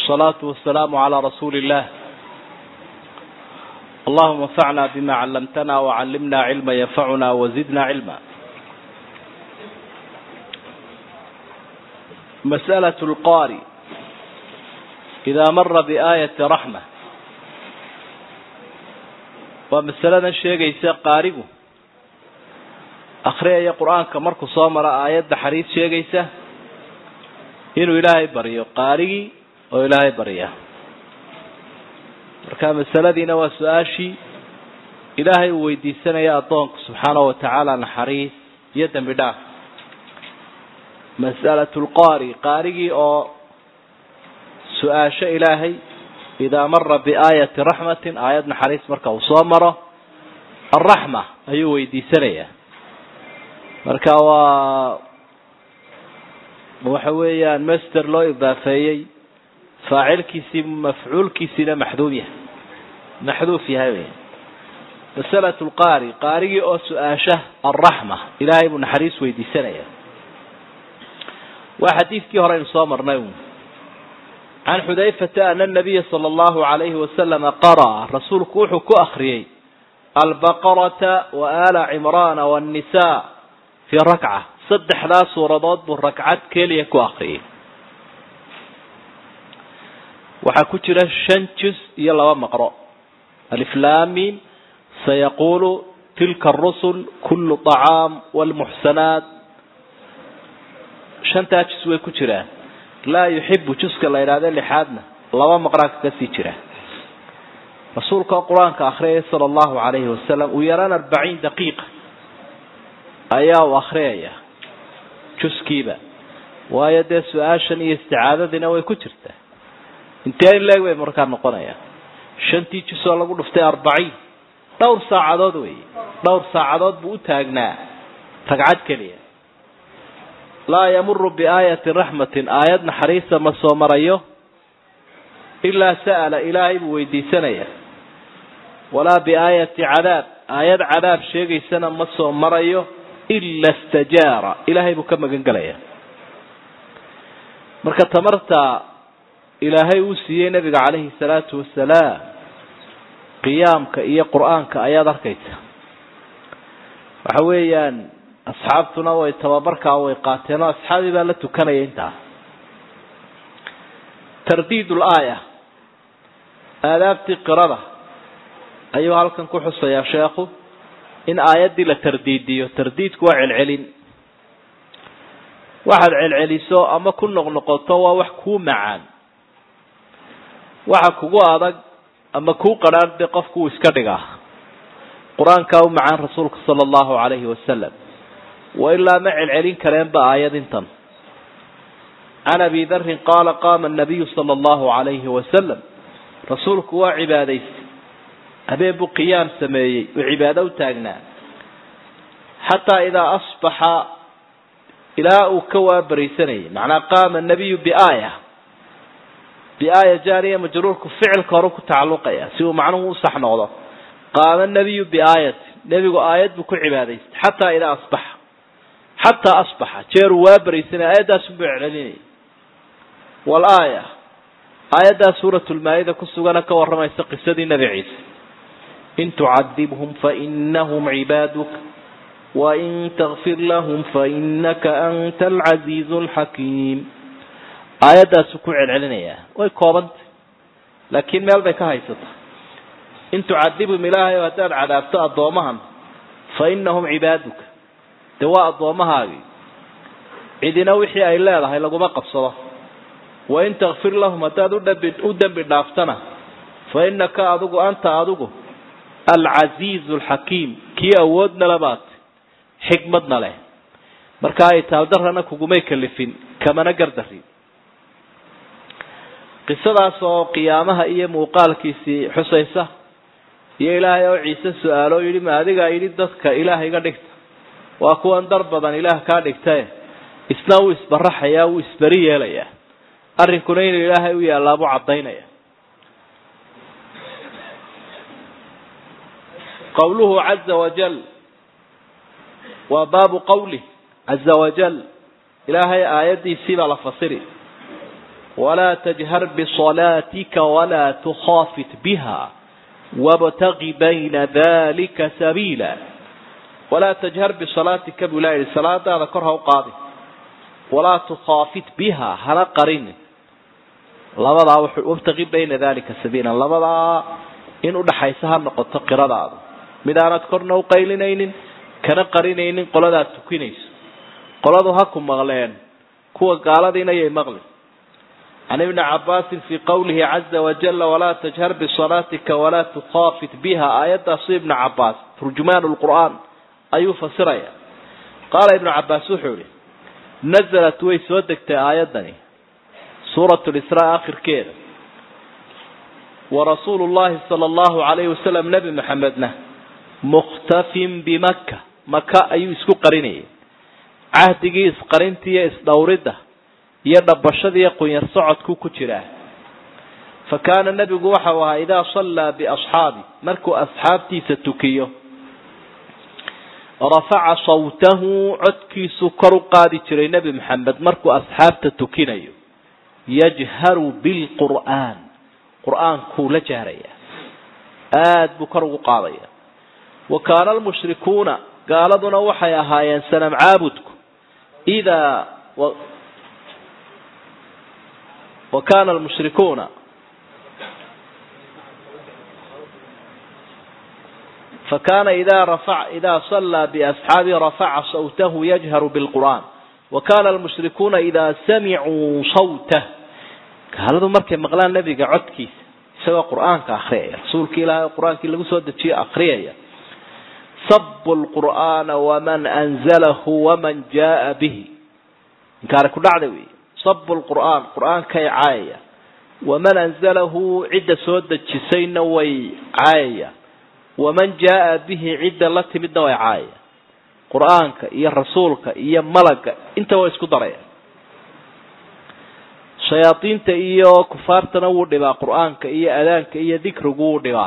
والصلاة والسلام على رسول الله اللهم انفعنا بما علمتنا وعلمنا علما ينفعنا وزدنا علما مسألة القارئ إذا مر بآية رحمة ومسألة sheegaysa qaarigu akhriyaya qur-aanka markuu soo maro aayadda xariis sheegaysa inuu ilaahay baryo qaarigii oo ilaahay barya marka masaladiina waa su-aashii ilaahay uu weydiisanaya addoonka subxaanahu watacaala naxariis iyo dembi dhaaf mas'alatu lqaari qaarigii oo su-aasho ilaahay idaa mara biaayati raxmatin aayad naxariis marka uu soo maro alraxma ayuu weydiisanayaa marka waa waxa weeyaan master loo idaafeeyey faacilkiisii mafcuulkiisiina maxduub yahay maxduuf yahay wey masalatu lqaari qaarigii oo su-aasha alraxma ilaahay buu naxariis weydiisanaya waa xadiidkii hore aynu soo marnay can xudayfata ana nabiya sala allahu alayhi wasalama qara'a rasuulku wuxuu ku akriyey albaqarata wa ala cimraana wannisa fii rakca saddexdaa suuradood buu ragcad keliya ku akriyay waxaa ku jira shan juz iyo laba maqro aliflamin sayaqulu tilka arusul kullu طacaam wlmuxsanaat shantaa juz way ku jiraan laa yuxibu juska la yidhahdo lixaadna laba maqraa kaga sii jira rasuulka qur-aanka akhriyaya sala allahu alayhi wasalam uu yaraan arbaciin daqiiqa ayaa uu akhriyaya juskiiba waayo dee su-aashan iyo isticaadadiina way ku jirtaa intee in leeg bay markaa noqonayaan shantii jus oo lagu dhuftay arbaciin dhowr saacadood wey dhowr saacadood buu u taagnaa ragcad keliya laa yamuru biaayati raxmatin aayad naxariisa ma soo marayo ilaa sa'ala ilaahay buu weydiisanaya walaa biaayati cadaab aayad cadaab sheegaysana ma soo marayo ila stajaara ilaahay buu ka magan gelaya marka tamarta ilaahay uu siiyey nabiga calayhi salaatu wasalaam qiyaamka iyo qur-aanka ayaad arkaysa waxa weeyaan asxaabtuna way tababarkaa way qaateen oo asxaabii baa la tukanaya intaas tardiid laaya aadaabtii qirada ayuu halkan ku xusayaa sheekhu in aayaddii la tardiidiyo tardiidku waa celcelin waxaad celceliso ama ku noqnoqoto waa wax kuu macaan waxa kugu adag ama kuu qadhaan dee qofku uu iska dhigaa qur-aankaa u macaan rasuulka sala allahu calayhi wasalam wa ilaa ma celcelin kareenba aayad intan can abi darin qaala qaama anabiyu sala allahu calayhi wasalam rasuulku waa cibaadaystay habeen buu qiyaam sameeyey uu cibaado u taagnaa xataa idaa asbaxa ilaa uu ka waabariisanayay macnaa qaama anabiyu biaaya biaaya jaariya majruurku ficilka hore ku tacalluqaya si uu macnuhu u sax noqdo qaama nabiyu biaayati nebigu aayad buu ku cibaadaystay xataa idaa asbaxa xataa asbaxa jeeruu waa baraysanay aayaddaasunbuu celcelinayay walaaya aayaddaa suuratulmaa-ida ku sugana ka warramaysa qisadii nebi ciise in tucadibhum fainahum cibaaduk wain takfir lahum fainaka anta alcaziizu alxakiim aayaddaasu ku celcelinayaa way koobantay laakiin meel bay ka haysata in tucadibhum ilaahay oo haddaad cadaabto addoomahan fa inahum cibaaduka dee waa addoomahaagii cidina wixii ay leedahay laguma qabsado wain takfir lahum haddaad udhabi u dembi dhaaftana fa inaka adigu anta adigu alcasiizu alxakiim kii awoodna labaad xikmadna leh marka ay taaldarrana kugumay kalifin kamana gardarin qisadaas oo qiyaamaha iyo muuqaalkiisii xusaysa iyo ilaahay oo ciise su-aalo yidhi ma adigaa yidhi dadka ilaah iga dhigta waa kuwan dar badan ilaah kaa dhigtae isna wuu isbaraxayaa wuu isberi yeelayaa arrinkuna inuu ilaahay u yaallaa buu caddaynaya qawluhu caza wajal waa baabu qawlih caza wajal ilaahay aayaddiisii baa la fasiri walaa tajhar bisalaatika walaa tukhaafit biha wabtagi bayna dalika sabiila walaa tajhar bisalaatika buu ilaha yihi salaadaada kor ha u qaadi walaa tukhaafit biha hana qarini labadaa wabtagi bayna dalika sabiila labadaa in udhaxaysa ha noqoto qiradaada mid aanad korna u qaylinaynin kana qarinaynin qoladaad tukinayso qoladu ha ku maqleen kuwa gaaladiina yay maqli can ibni cabaasin fii qawlihi caza wajala walaa tajhar bisalaatika walaa tukhaafit biha aayadaasu ibnu cabaas turjumaan lqur'aan ayuu fasiraya qaala ibnu cabaas wuxuu yihi nazalat way soo degtay aayadani suurat lisraa akhirkeeda warasuulu llahi sala allahu alayhi wasalam nebi maxamedna mukhtafin bimaka maka ayuu isku qarinayay cahdigii isqarinta iyo isdhowridda iyo dhabashadiiyo qunyar socodku ku jiraa fa kaana nebigu waxau ahaa idaa sallaa biasxaabi markuu asxaabtiisa tukiyo rafaca sawtahu codkiisuu kor u qaadi jiray nebi maxamed markuu asxaabta tukinayo yajharu bilqur'aan qur-aankuu la jahraya aada buu kor ugu qaadaya wa kaana almushrikuuna gaaladuna waxay ahaayeen sanam caabudku idaa wa kana almushrikuuna fakana ida rafa ida sallaa biasxaabihi rafaca sawtahu yajharu bilqur'aan wa kana almushrikuuna ida samicuu sawtah gaaladu markay maqlaan nebiga codkiisa isagoo qur'aanka akriyaya rasuulka ilaahay qur-aankii lagu soo dejiyo akriyaya sabu lqur'aana waman anzalahu waman jaa bihi inkaari ku dhacda wey sabu lqur'aan qur'aankay caayaya waman anzalahu cidda soo dejisayna way caayayaan waman jaa bihi cidda la timidna way caayayaan qur'aanka iyo rasuulka iyo malagga inta way isku darayaan shayaadiinta iyo kufaartana wuu dhibaa qur'aanka iyo adaanka iyo dikrigu wuu dhibaa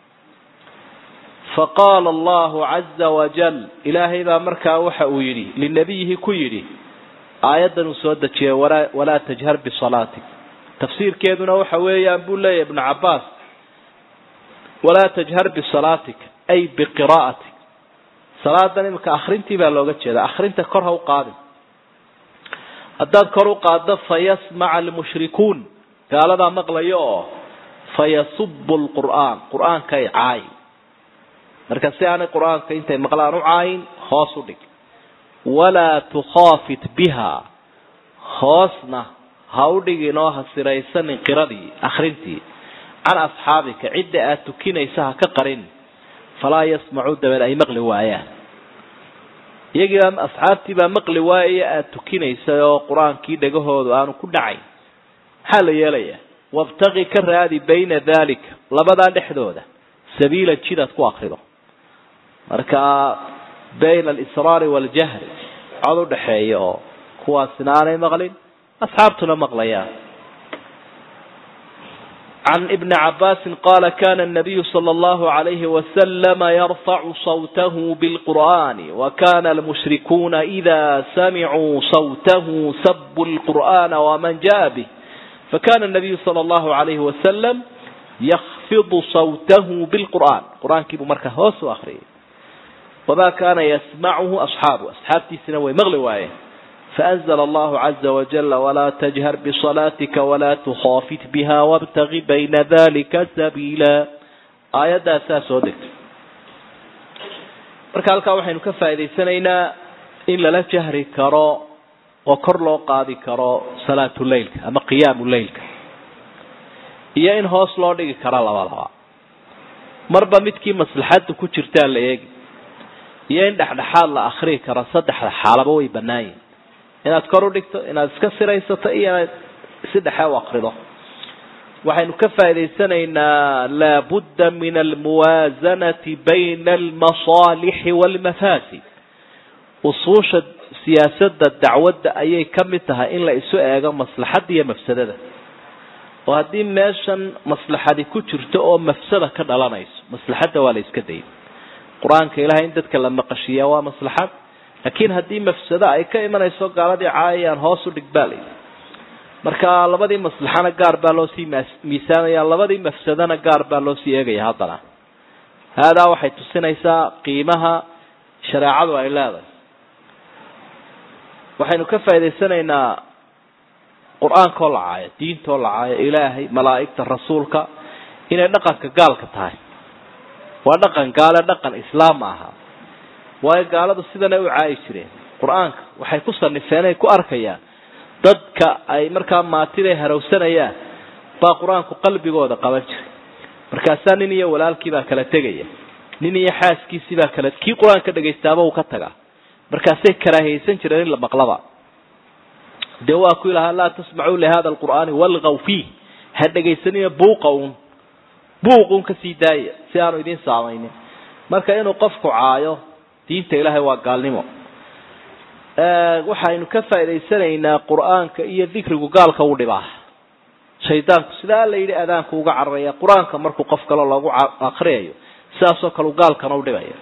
faqaala allahu caza wajal ilaahay baa markaa waxa uu yidhi linabiyihi ku yidhi aayaddan uu soo dejiyay walaa walaa tajhar bisalaatik tafsiirkeeduna waxa weeyaan buu leeyahy ibnu cabaas walaa tajhar bisalaatik ay biqiraa'atik salaadan imika akrintii baa looga jeeda akrinta kor ha u qaadin haddaad kor u qaaddo fayasmaca almushrikuun gaaladaa maqlayo oo fayasubu lqur'aan qur'aankay caay marka si aanay qur-aanka intay maqlaan u caayin hoos u dhig walaa tukhaafit biha hoosna ha u dhigin oo ha siraysanin qiradii akrintii can asxaabika cidda aad tukinaysa ha ka qarin falaa yasmacuu dabeed ay maqli waayaan iyagiibaa asxaabtii baa maqli waayaya aada tukinaysa oo qur-aankii dhegahoodu aanu ku dhacayn maxaa la yeelayaa wabtaqi ka raadi bayna dalika labadaa dhexdooda sabiila jidaad ku akrido marka bayna alisraari waaljahri cod u dhexeeya oo kuwaasina aanay maqlin asxaabtuna maqlayaan can ibni cabaasin qaala kana الnabiyu slى اllahu عalayhi waslama yarfacu sawtahu biاlqur'ani wakana almushrikuuna ida samicuu sawtahu sabu اlqur'ana waman jaءa bih fakana الnabiyu slى اllahu عalayhi wasalam yakfidu sawtahu biاlqur'an qur'aankii buu markaa hoos u akriyay wma kana yasmachu asxaabu asxaabtiisina way maqli waayeen faأnzla allahu caza wajala walaa tajhar bisalaatika walaa tukhaafit biha wاbtagi bayna dalika sabiila aayaddaasaa soo degtay marka halkaa waxaynu ka faa'idaysanaynaa in lala jahri karo oo kor loo qaadi karo salaatu leilka ama qiyaamu leilka iyo in hoos loo dhigi karo labadaba marba midkii maslaxadda ku jirtaa la eegi iyo in dhexdhexaad la akrii karo saddexda xaalaba way bannaan yihin inaad kor u dhigto inaad iska siraysato iyo inaad si dhexe u akrido waxaynu ka faa'idaysanaynaa laabudda min almuwaasanati bayna almasaalixi waalmafaasid usuusha siyaasadda dacwadda ayay ka mid tahay in la isu eego maslaxadda iyo mafsadada oo haddii meeshan maslaxadi ku jirto oo mafsada ka dhalanayso maslaxadda waa la iska dayay qur-aanka ilahay in dadka la maqashiiyaa waa maslaxad laakiin haddii mafsado ay ka imanayso gaaladii caayayaan hoos u dhig baa layidhi marka labadii maslaxana gaar baa loo sii miisaamaya labadii mafsadana gaar baa loo sii eegaya haddana haadaa waxay tusinaysaa qiimaha shareecadu ay leedahay waxaynu ka faa'idaysanaynaa qur-aankaoo la caayo diintaoo la caayo ilaahay malaa'igta rasuulka inay dhaqanka gaalka tahay waa dhaqan gaale dhaqan islaam ma aha waayo gaaladu sidanay u caayi jireen qur-aanka waxay ku sanifeen ay ku arkayaan dadka ay markaa maatida harowsanayaan baa qur-aanku qalbigooda qaban jiray markaasaa nin iyo walaalkii baa kala tegaya nin iyo xaaskiisii baa kala kii qur-aanka dhegaystaaba uu ka tagaa markaasay karaahiyaysan jireen in la maqlaba dee waa ku ilahaa laa tasmacuu lihada alqur'aani walgaw fiih ha dhegaysanina buuqa un buuqun ka sii daaya si aanu idiin saamaynin marka inuu qofku caayo diinta ilaahay waa gaalnimo waxaynu ka faa'idaysanaynaa qur-aanka iyo dikrigu gaalka u dhibaa shaydaanku sidaa la yidhi adaanku uga cararaya qur-aanka markuu qof kale loogu akriyayo sidaasoo kale gaalkana u dhibaya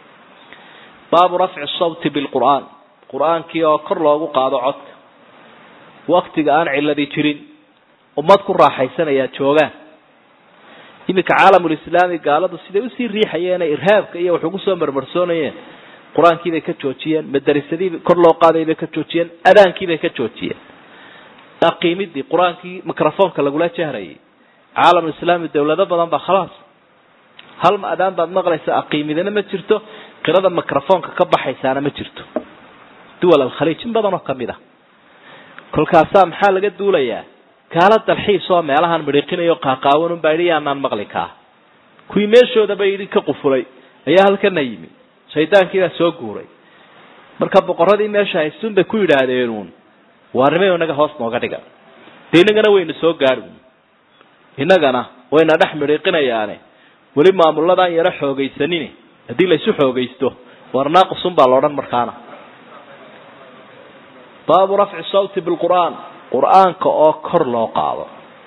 baabu rafci sawti bilqur'aan qur-aankii oo kor loogu qaado codka waktiga aan ciladii jirin ummad ku raaxaysanayaa joogaan iminka caalamulislaami gaaladu siday usii riixayeen irhaabka iyo wax ugu soo marmarsoonayeen qur-aankii bay ka joojiyeen madarisadii kor loo qaaday bay ka joojiyeen adaankii bay ka joojiyeen aqiimidii qur-aankii microfonka lagula jahrayay caalamulislaami dawlado badan baa khalaas hal adaan baad maqlaysa aqiimidina ma jirto qirada microfonka ka baxaysaana ma jirto duwal alkhaliij in badan oo kamid ah kolkaasaa maxaa laga duulayaa gaala dalxiis oo meelahaan midhiqinayo qaaqaawan unbaa yidhi yaanaan maqli kaa kuwii meeshoodaba yidhi ka qufulay ayaa halkana yimi shaydaankii baa soo guuray marka boqoradii meesha haystuun bay ku yidhaahdeenuun waarnimayo inaga hoos nooga dhiga dee inagana wayna soo gaadhi innagana wayna dhex midhiiqinayaane weli maamuladaan yaro xoogaysanin haddii laysu xoogaysto war naaqusun baa laodhan markaana baabu rafci sawti bilqur'aan qur'aanka oo kor loo qaado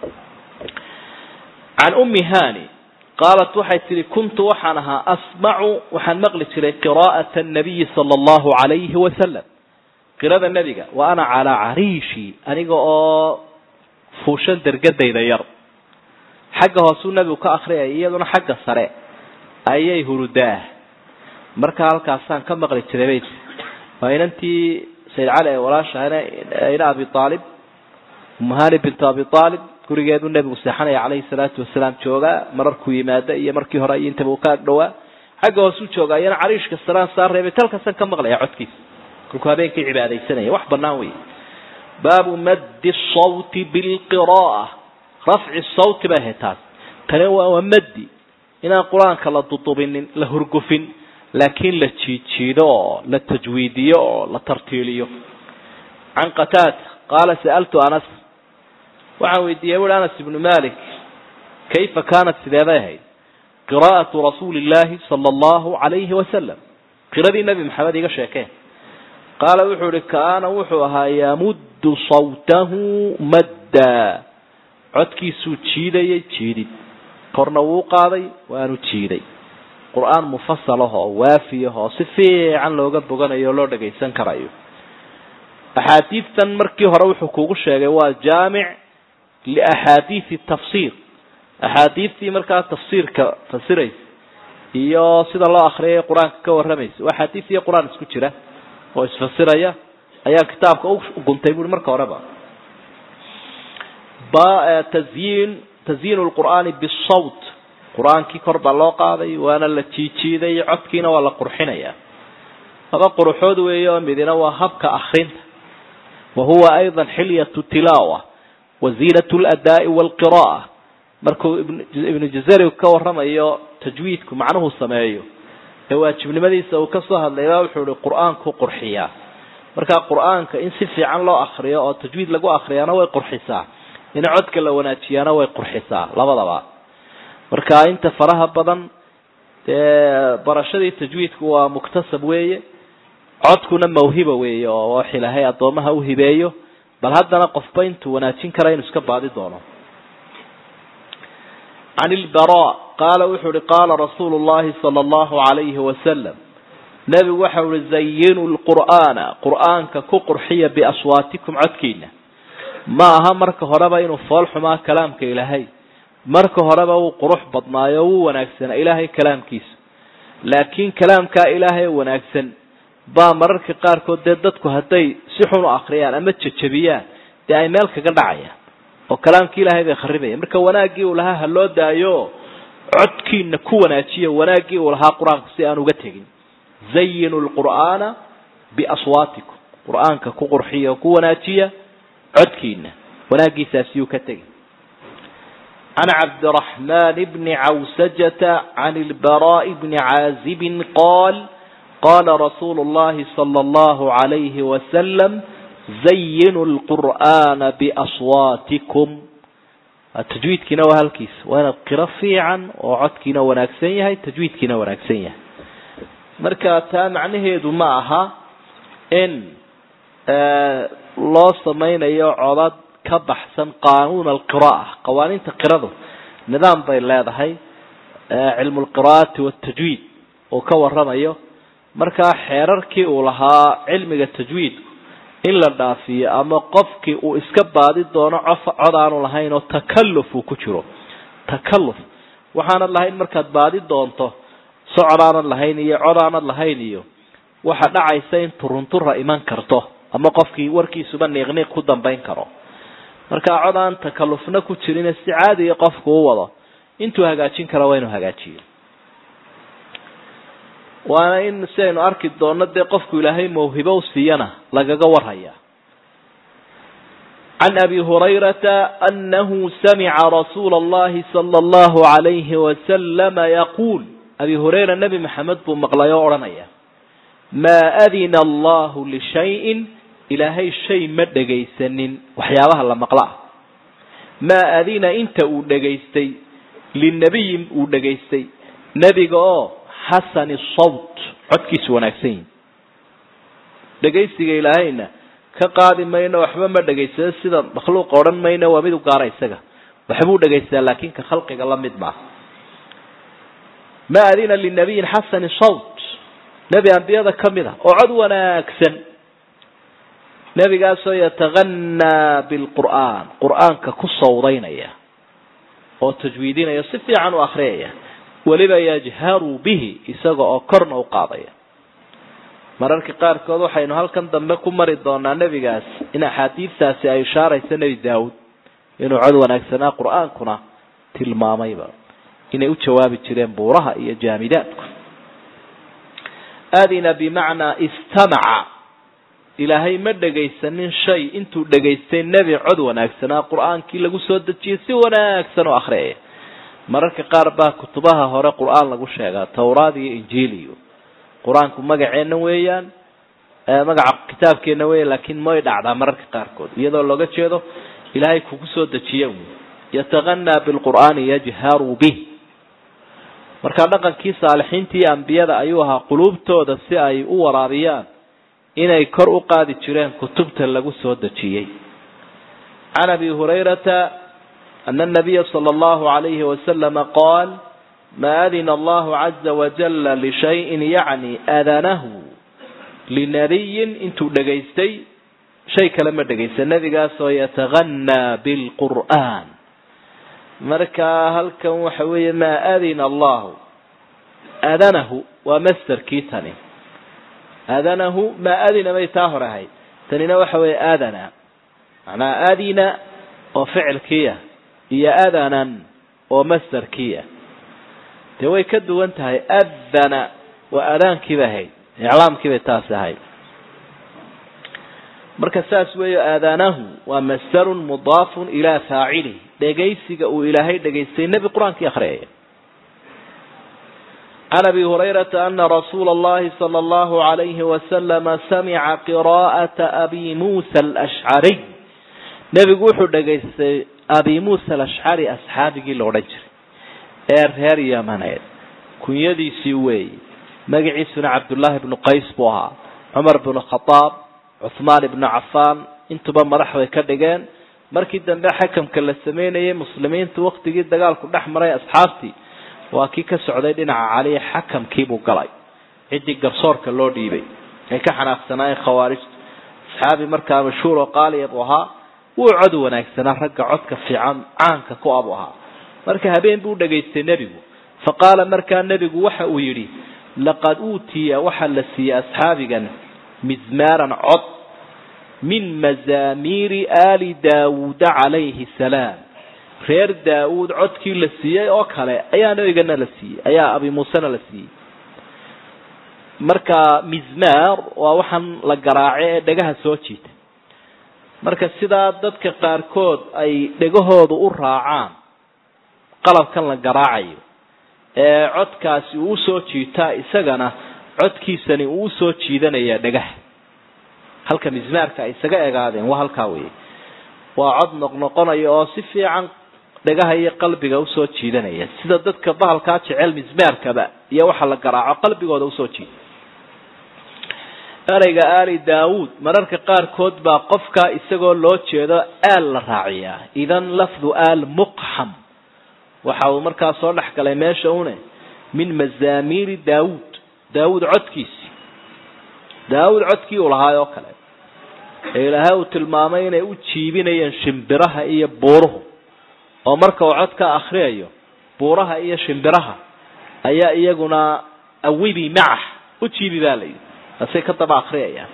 can ummi hani qaalat waxay tihi kuntu waxaan ahaa asmacu waxaan maqli jiray qiraa'ata annabiyi sala allahu calayhi wasalam qirada nebiga wa ana calaa cariishi aniga oo fuushan dergadayda yar xagga hoosuu nebigu ka akriyaya iyaduna xagga sare ayay hurudaa markaa halkaasaan ka maqli jiray bay tii waa inantii sayid cali ee walaashahana ina abi aalib umahani bintu abi aalib gurigeedu nebigu seexanaya calayhi salaatu wasalaam joogaa mararkuu yimaada iyo markii hore iyo intaba uu ka ag dhowaa xagga hoosuu joogaa iyana cariishka saraan saa reebay talkaasaan ka maqlaya codkiisa kolkuu habeenkii cibaadaysanaya wax banaan wey baabu maddi sawti bilqira'a rafci sawti bay ahayd taas tani waa maddi inaan qur-aanka la dudubinin la hurgufin laakiin la jiijiido oo la tajwiidiyo oo la tartiiliyo can qataada qaala sa'altu anas waxaan weydiiyey wuri anas ibnu malik kayfa kaanat sideebay ahayd qiraa'atu rasuuli illaahi sala allahu calayhi wasalam qiradii nebi maxamed iga sheekeen qaala wuxuu ihi kaana wuxuu ahaa yamuddu sawtahu madda codkiisuu jiidayay jiidid korna wuu qaaday waanu jiiday qur-aan mufasal ah oo waafi ah oo si fiican looga boganayo o loo dhagaysan karayo axaadiidtan markii hore wuxuu kugu sheegay waa jaamic liaxaadiidi tafsiir axaadiidtii markaa tafsiirka fasiraysa iyo sida loo akriyay qur-aanka ka warramaysa waa axaadiid iyo qur-aan isku jira oo isfasiraya ayaa kitaabka u guntay buui marka horeba tazyiin tazyiin lqur'aani bisawt qur-aankii kor baa loo qaaday waana la jiijiiday codkiina waa la qurxinaya laba quruxood weeye oo midina waa habka akrinta wa huwa ayضa xilyatu tilaawa wa ziinat ladaa'i wاlqira'a markuu ibnu jazari ka waramayo tajwiidku macnuhu sameeyo ee waajibnimadiisa uu kasoo hadlayba wuxuu ihi qur-aanku qurxiyaa marka qur-aanka in si fiican loo akriyo oo tajwiid lagu akriyaana way qurxisaa in codka la wanaajiyaana way qurxisaa labadaba marka inta faraha badan dee barashadii tajwiidku waa muktasab weeye codkuna mawhiba weeye oo wax ilaahay addoomaha u hibeeyo bal haddana qofba intuu wanaajin kara inuu iska baadi doono can ilbara qaala wuxuu uhi qaala rasuulu llahi sala allahu calayhi wasalam nebigu waxau ihi zayinu lqur'aana qur'aanka ku qurxiya biaswaatikum codkiina ma aha marka horeba inuu fool xumaa kalaamka ilaahay marka horeba wuu qurux badnaayo wuu wanaagsanaa ilaahay kalaamkiisa laakiin kalaamkaa ilaahay wanaagsan baa mararka qaarkood dee dadku hadday si xun u akriyaan ama jejabiyaan dee ay meel kaga dhacayaan oo kalaamkii ilaahay bay kharibayaan marka wanaaggii uu lahaa ha loo daayo codkiina ku wanaajiya wanaaggii uu lahaa qur-aanku si aan uga tegin zayinu lqur'aana biaswaatikum qur-aanka ku qurxiya oo ku wanaajiya codkiina wanaaggiisaasiyuu ka tegin can cabdiraxman bni cawsajata can ilbaraa'i bni caazibin qaal qala rasuulu llahi sala allahu alayhi wasalam zayinu lqur'aana biaswaatikum tajwiidkiina waa halkiisa waa inaad qiro fiican oo codkiina wanaagsan yahay tajwiidkiina wanaagsan yahay marka taa macnaheedu ma aha in loo samaynayo codad ka baxsan qaanuun alqira'a qawaaniinta qiradu nidaam bay leedahay cilmu lqira'ati waltajwiid uu ka waramayo markaa xeerarkii uu lahaa cilmiga tajwiidku in la dhaafiyo ama qofkii uu iska baadi doono cof cod aanu lahayn oo takalluf uu ku jiro takalluf waxaanad lahayn markaad baadi doonto socod aanad lahayn iyo cod aanad lahayn iyo waxa dhacaysa in turuntura iman karto ama qofkii warkiisuba niiqniiq ku dambayn karo markaa cod aan takallufna ku jirin si caadiya qofku u wado intuu hagaajin karo waa inuu hagaajiyo waana in si aynu arki doonno dee qofku ilaahay mawhibo u siiyana lagaga warhaya can abi hurayrata anahu samica rasuula allahi sala allahu alayhi wasalama yaquul abi hurayra nebi maxamed buu maqlay oo odhanaya maa adina allahu lishayin ilaahay shay ma dhegaysanin waxyaabaha la maqla ah maa adina inta uu dhegaystay linabiyin uu dhegaystay nebiga oo xasani sawt codkiisu wanaagsan yihi dhegaysiga ilaahayna ka qaadi mayno waxba ma dhegaysado sida makhluuqa odhan mayno waa mid u gaara isaga waxbuu dhegaysadaa laakin ka khalqiga la mid maaha ma adina linabiyin xasani sawt nebi ambiyada ka mid a oo cod wanaagsan nebigaasoo yataganaa bilqur'aan qur'aanka ku sawdaynaya oo tajwiidinaya si fiican u akriyaya weliba yajharu bihi isaga oo korna u qaadaya mararka qaarkood waxaynu halkan dambe ku mari doonaa nebigaas in axaadiistaasi ay ishaarayso nebi daawud inuu cod wanaagsanaa qur-aankuna tilmaamayba inay u jawaabi jireen buuraha iyo jaamidaadku adina bimacnaa istamaca ilaahay ma dhegaysanin shay intuu dhegaystay nebi cod wanaagsanaa qur-aankii lagu soo dejiyay si wanaagsan oo akhriyaya mararka qaar baa kutubaha hore qur-aan lagu sheegaa tawraad iyo injiil iyo qur-aanku magaceenna weeyaan magaca kitaabkeenna weya laakiin may dhacdaa mararka qaarkood iyadoo looga jeedo ilaahay kugu soo dejiye yataganaa bilqur'aani yajharu bih markaa dhaqankii saalixiinta iyo ambiyada ayuu ahaa quluubtooda si ay u waraabiyaan inay kor u qaadi jireen kutubta lagu soo dejiyey can abi hurayrata أن النبي صلى الله عليه وسلم قال ما أذن الله عز وجل لشيء يعني أذنه لنبي انتو دقيستي شيء كلمة دقيست النبي قال يتغنى بالقرآن مركا هل كان وحوي ما أذن الله أذنه ومستر كيتني أذنه ما أذن ميتاه هاي تنين وحوي أذن معنى أذن وفعل كيه iyo adanan oo masderkiia dee way ka duwan tahay adana waa aadaankiiba ahayd iclaamkiibay taas ahayd marka saas weeyo aadaanahu waa masdarun mudaafun ilaa faacilih dhegaysiga uu ilaahay dhegaystay nebi qur-aankii akhriyaya can abi hurayrata ana rasuula allahi sala allahu alayhi wasalama samica qiraa'ata abi muusa alashcariy nebigu wuxuu dhegaystay abi muusa alashcari asxaabigii la odhan jiray ee reer yamaneed kunyadiisii weeyi magaciisuna cabdullaahi bnu qays buu ahaa cumar bnu khadaab cuhmaan ibnu cafaan intuba madax bay ka dhigeen markii dambe xakamka la sameynayay muslimiintu waktigii dagaalku dhex maray asxaabtii waa kii ka socday dhinaca caliya xakamkiibuu galay ciddii garsoorka loo dhiibay ay ka xanaaqsanaayeen khawaarijtu asxaabi markaa mashhuur oo qaaliya buu ahaa wuu cod wanaagsanaa ragga codka fiican caanka ku abu ahaa marka habeen buu dhagaystay nebigu fa qaala markaa nebigu waxa uu yidhi laqad uutiya waxaa la siiyey asxaabigan mizmaaran cod min mazaamiiri aali daawuuda calayhi salaam reer daawuud codkii la siiyey oo kale ayaa nebigana la siiyey ayaa abi muusena la siiyey marka mizmaar waa waxaan la garaace ee dhegaha soo jiita marka sidaa dadka qaarkood ay dhegahoodu u raacaan qalabkan la garaacayo ee codkaasi uu usoo jiitaa isagana codkiisani uu usoo jiidanaya dhagaha halka mismaarka ay isaga egaadeen waa halkaa wey waa cod noqnoqonaya oo si fiican dhagaha iyo qalbiga usoo jiidanaya sida dadka bahalkaa jecel mismaarkaba iyo waxa la garaaco qalbigooda usoo jiida ereyga aali daawuud mararka qaarkood baa qofka isagoo loo jeedo aal la raaciyaa idan lafdu aal muqxam waxa uu markaa soo dhex galay meesha une min mazaamiiri daawuud daawuud codkiisi daawuud codkii uu lahaay oo kale ee ilaahay uu tilmaamay inay u jiibinayeen shimbiraha iyo buuruhu oo marka uu codka akriyayo buuraha iyo shimbiraha ayaa iyaguna awibi macax u jiibi baa layidhi asay ka daba akriyayaan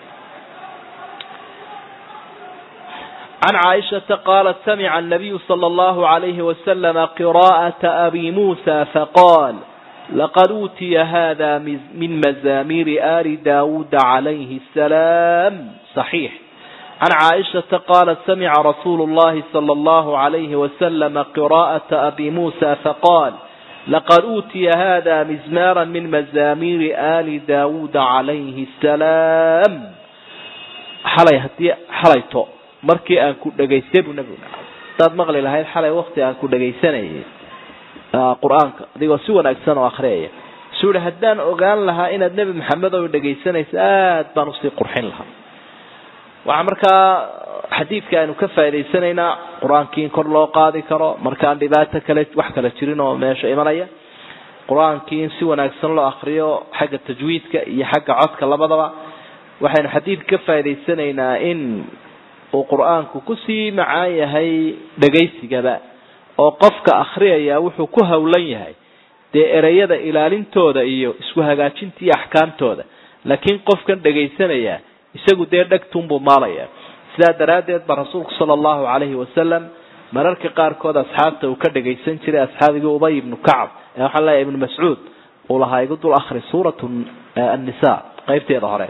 can caaishata qaalat samica anabiyu sala allahu alayhi wasalama qiraa'ata abi muusa faqaal laqad uutiya hada min mazaamiiri ali daawuuda calayhi asalaam صaxiix can caaishata qaalat samica rasuulu llahi sala allahu alayhi wasalama qiraa'ata abi muusa faqaal laqad uutiya hada mizmaara min mazaamiiri ali daawuuda calayhi asalaam xalay haddii xalayto markii aan ku dhegaystay buu nabigu hadaad maqli lahayd xalay wakti aan ku dhegaysanayay qur-aanka adigoo si wanaagsan oo akriyaya suu yihi haddaan ogaan lahaa inaad nebi maxamed oo dhegaysanayso aad baan usii qurxin lahaa waxaa markaa xadiidka aynu ka faa'idaysanaynaa qur-aankii in kor loo qaadi karo markaan dhibaato kale wax kale jirin oo meesha imanaya qur-aankii in si wanaagsan loo akriyo xagga tajwiidka iyo xagga codka labadaba waxaynu xadiidka ka faa'idaysanaynaa in uu qur-aanku kusii macaan yahay dhegaysigaba oo qofka akriyaya wuxuu ku hawlan yahay dee ereyada ilaalintooda iyo isku hagaajinta iyo axkaamtooda laakiin qofkan dhegaysanaya isagu dee dhegtunbuu maalaya sidaa daraaddeed ba rasuulku sala allahu calayhi wasalam mararka qaarkood asxaabta uu ka dhagaysan jiray asxaabigii ubay ibnu kacab ee waxaan leeyahay ibnu mascuud uu lahaa igu dul akhri suuratu annisa qaybteeda hore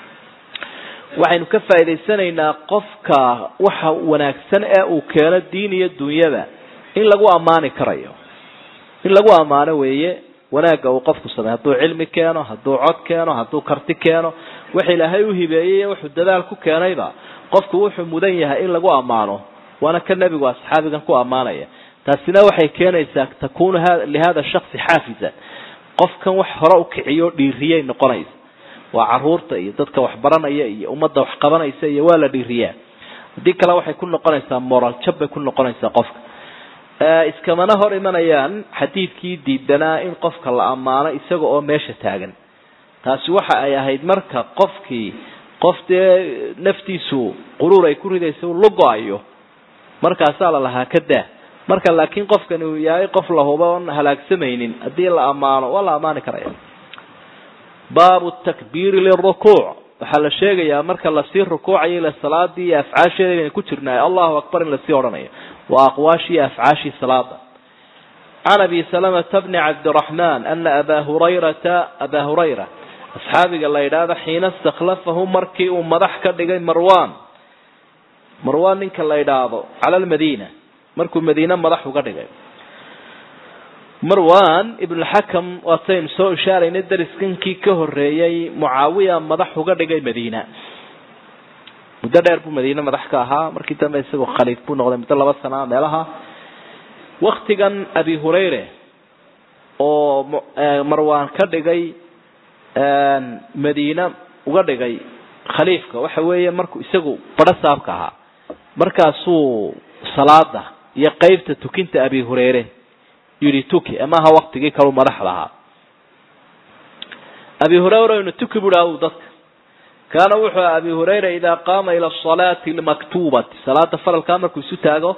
waxaynu ka faa'idaysanaynaa qofka waxa wanaagsan ee uu keeno diin iyo dunyada in lagu ammaani karayo in lagu ammaano weeye wanaagga uu qofku samey hadduu cilmi keeno hadduu cod keeno hadduu karti keeno wax ilaahay u hibeeyey wuxuu dadaal ku keenayba qofku wuxuu mudan yahay in lagu ammaano waana ka nebigu asxaabigan ku ammaanaya taasina waxay keenaysaa takunu lihada shaksi xaafizan qofkan wax hore u kiciyo dhiiriyay noqonaysa waa caruurta iyo dadka wax baranaya iyo ummadda wax qabanaysa iyo waa la dhiiriyaa haddii kale waxay ku noqonaysaa moral jab bay ku noqonaysaa qofka iskamana hor imanayaan xadiidkii diidanaa in qofka la ammaano isaga oo meesha taagan taasi waxa ay ahayd marka qofkii qof dee naftiisu quruur ay ku ridaysa u lugo-ayo markaasaa la lahaa ka daa marka laakiin qofkani uu yahay qof la huba oon halaagsamaynin haddii la ammaano waa la ammaani karaya baabu takbiiri lirukuuc waxaa la sheegayaa marka lasii rukuucayo ila salaadii iyo afcaasheeda inaynu ku jirnaay allahu akbar in lasii odhanayo waa aqwaashii iyo afcaashii salaada can abi salamata bni cabdiraxmaan ana abaa hurayrata abaa hurayra asxaabiga la yidhaahdo xiina istakhlafahu markii uu madax ka dhigay marwan marwan ninka la yidhaahdo cala almadiina markuu madiine madax uga dhigay marwan ibnulxakam waataynu soo ishaaraynay dariskinkii ka horeeyey mucaawiya madax uga dhigay madiina muddo dheer buu madiine madax ka ahaa markii dambe isagoo khaliif buu noqday muddo laba sana meelaha waktigan abi hurayre oo marwan ka dhigay madiine uga dhigay khaliifka waxa weeye markuu isagu badho saabka ahaa markaasuu salaada iyo qeybta tukinta abi hurayre yidhi tuki amaha waktigii kalu madax lahaa abi hurayra inu tuki bui aw dadka kaana wuxuu abi hurayra idaa qaama ila asalaati almaktubati salaada faralkaa markuu isu taago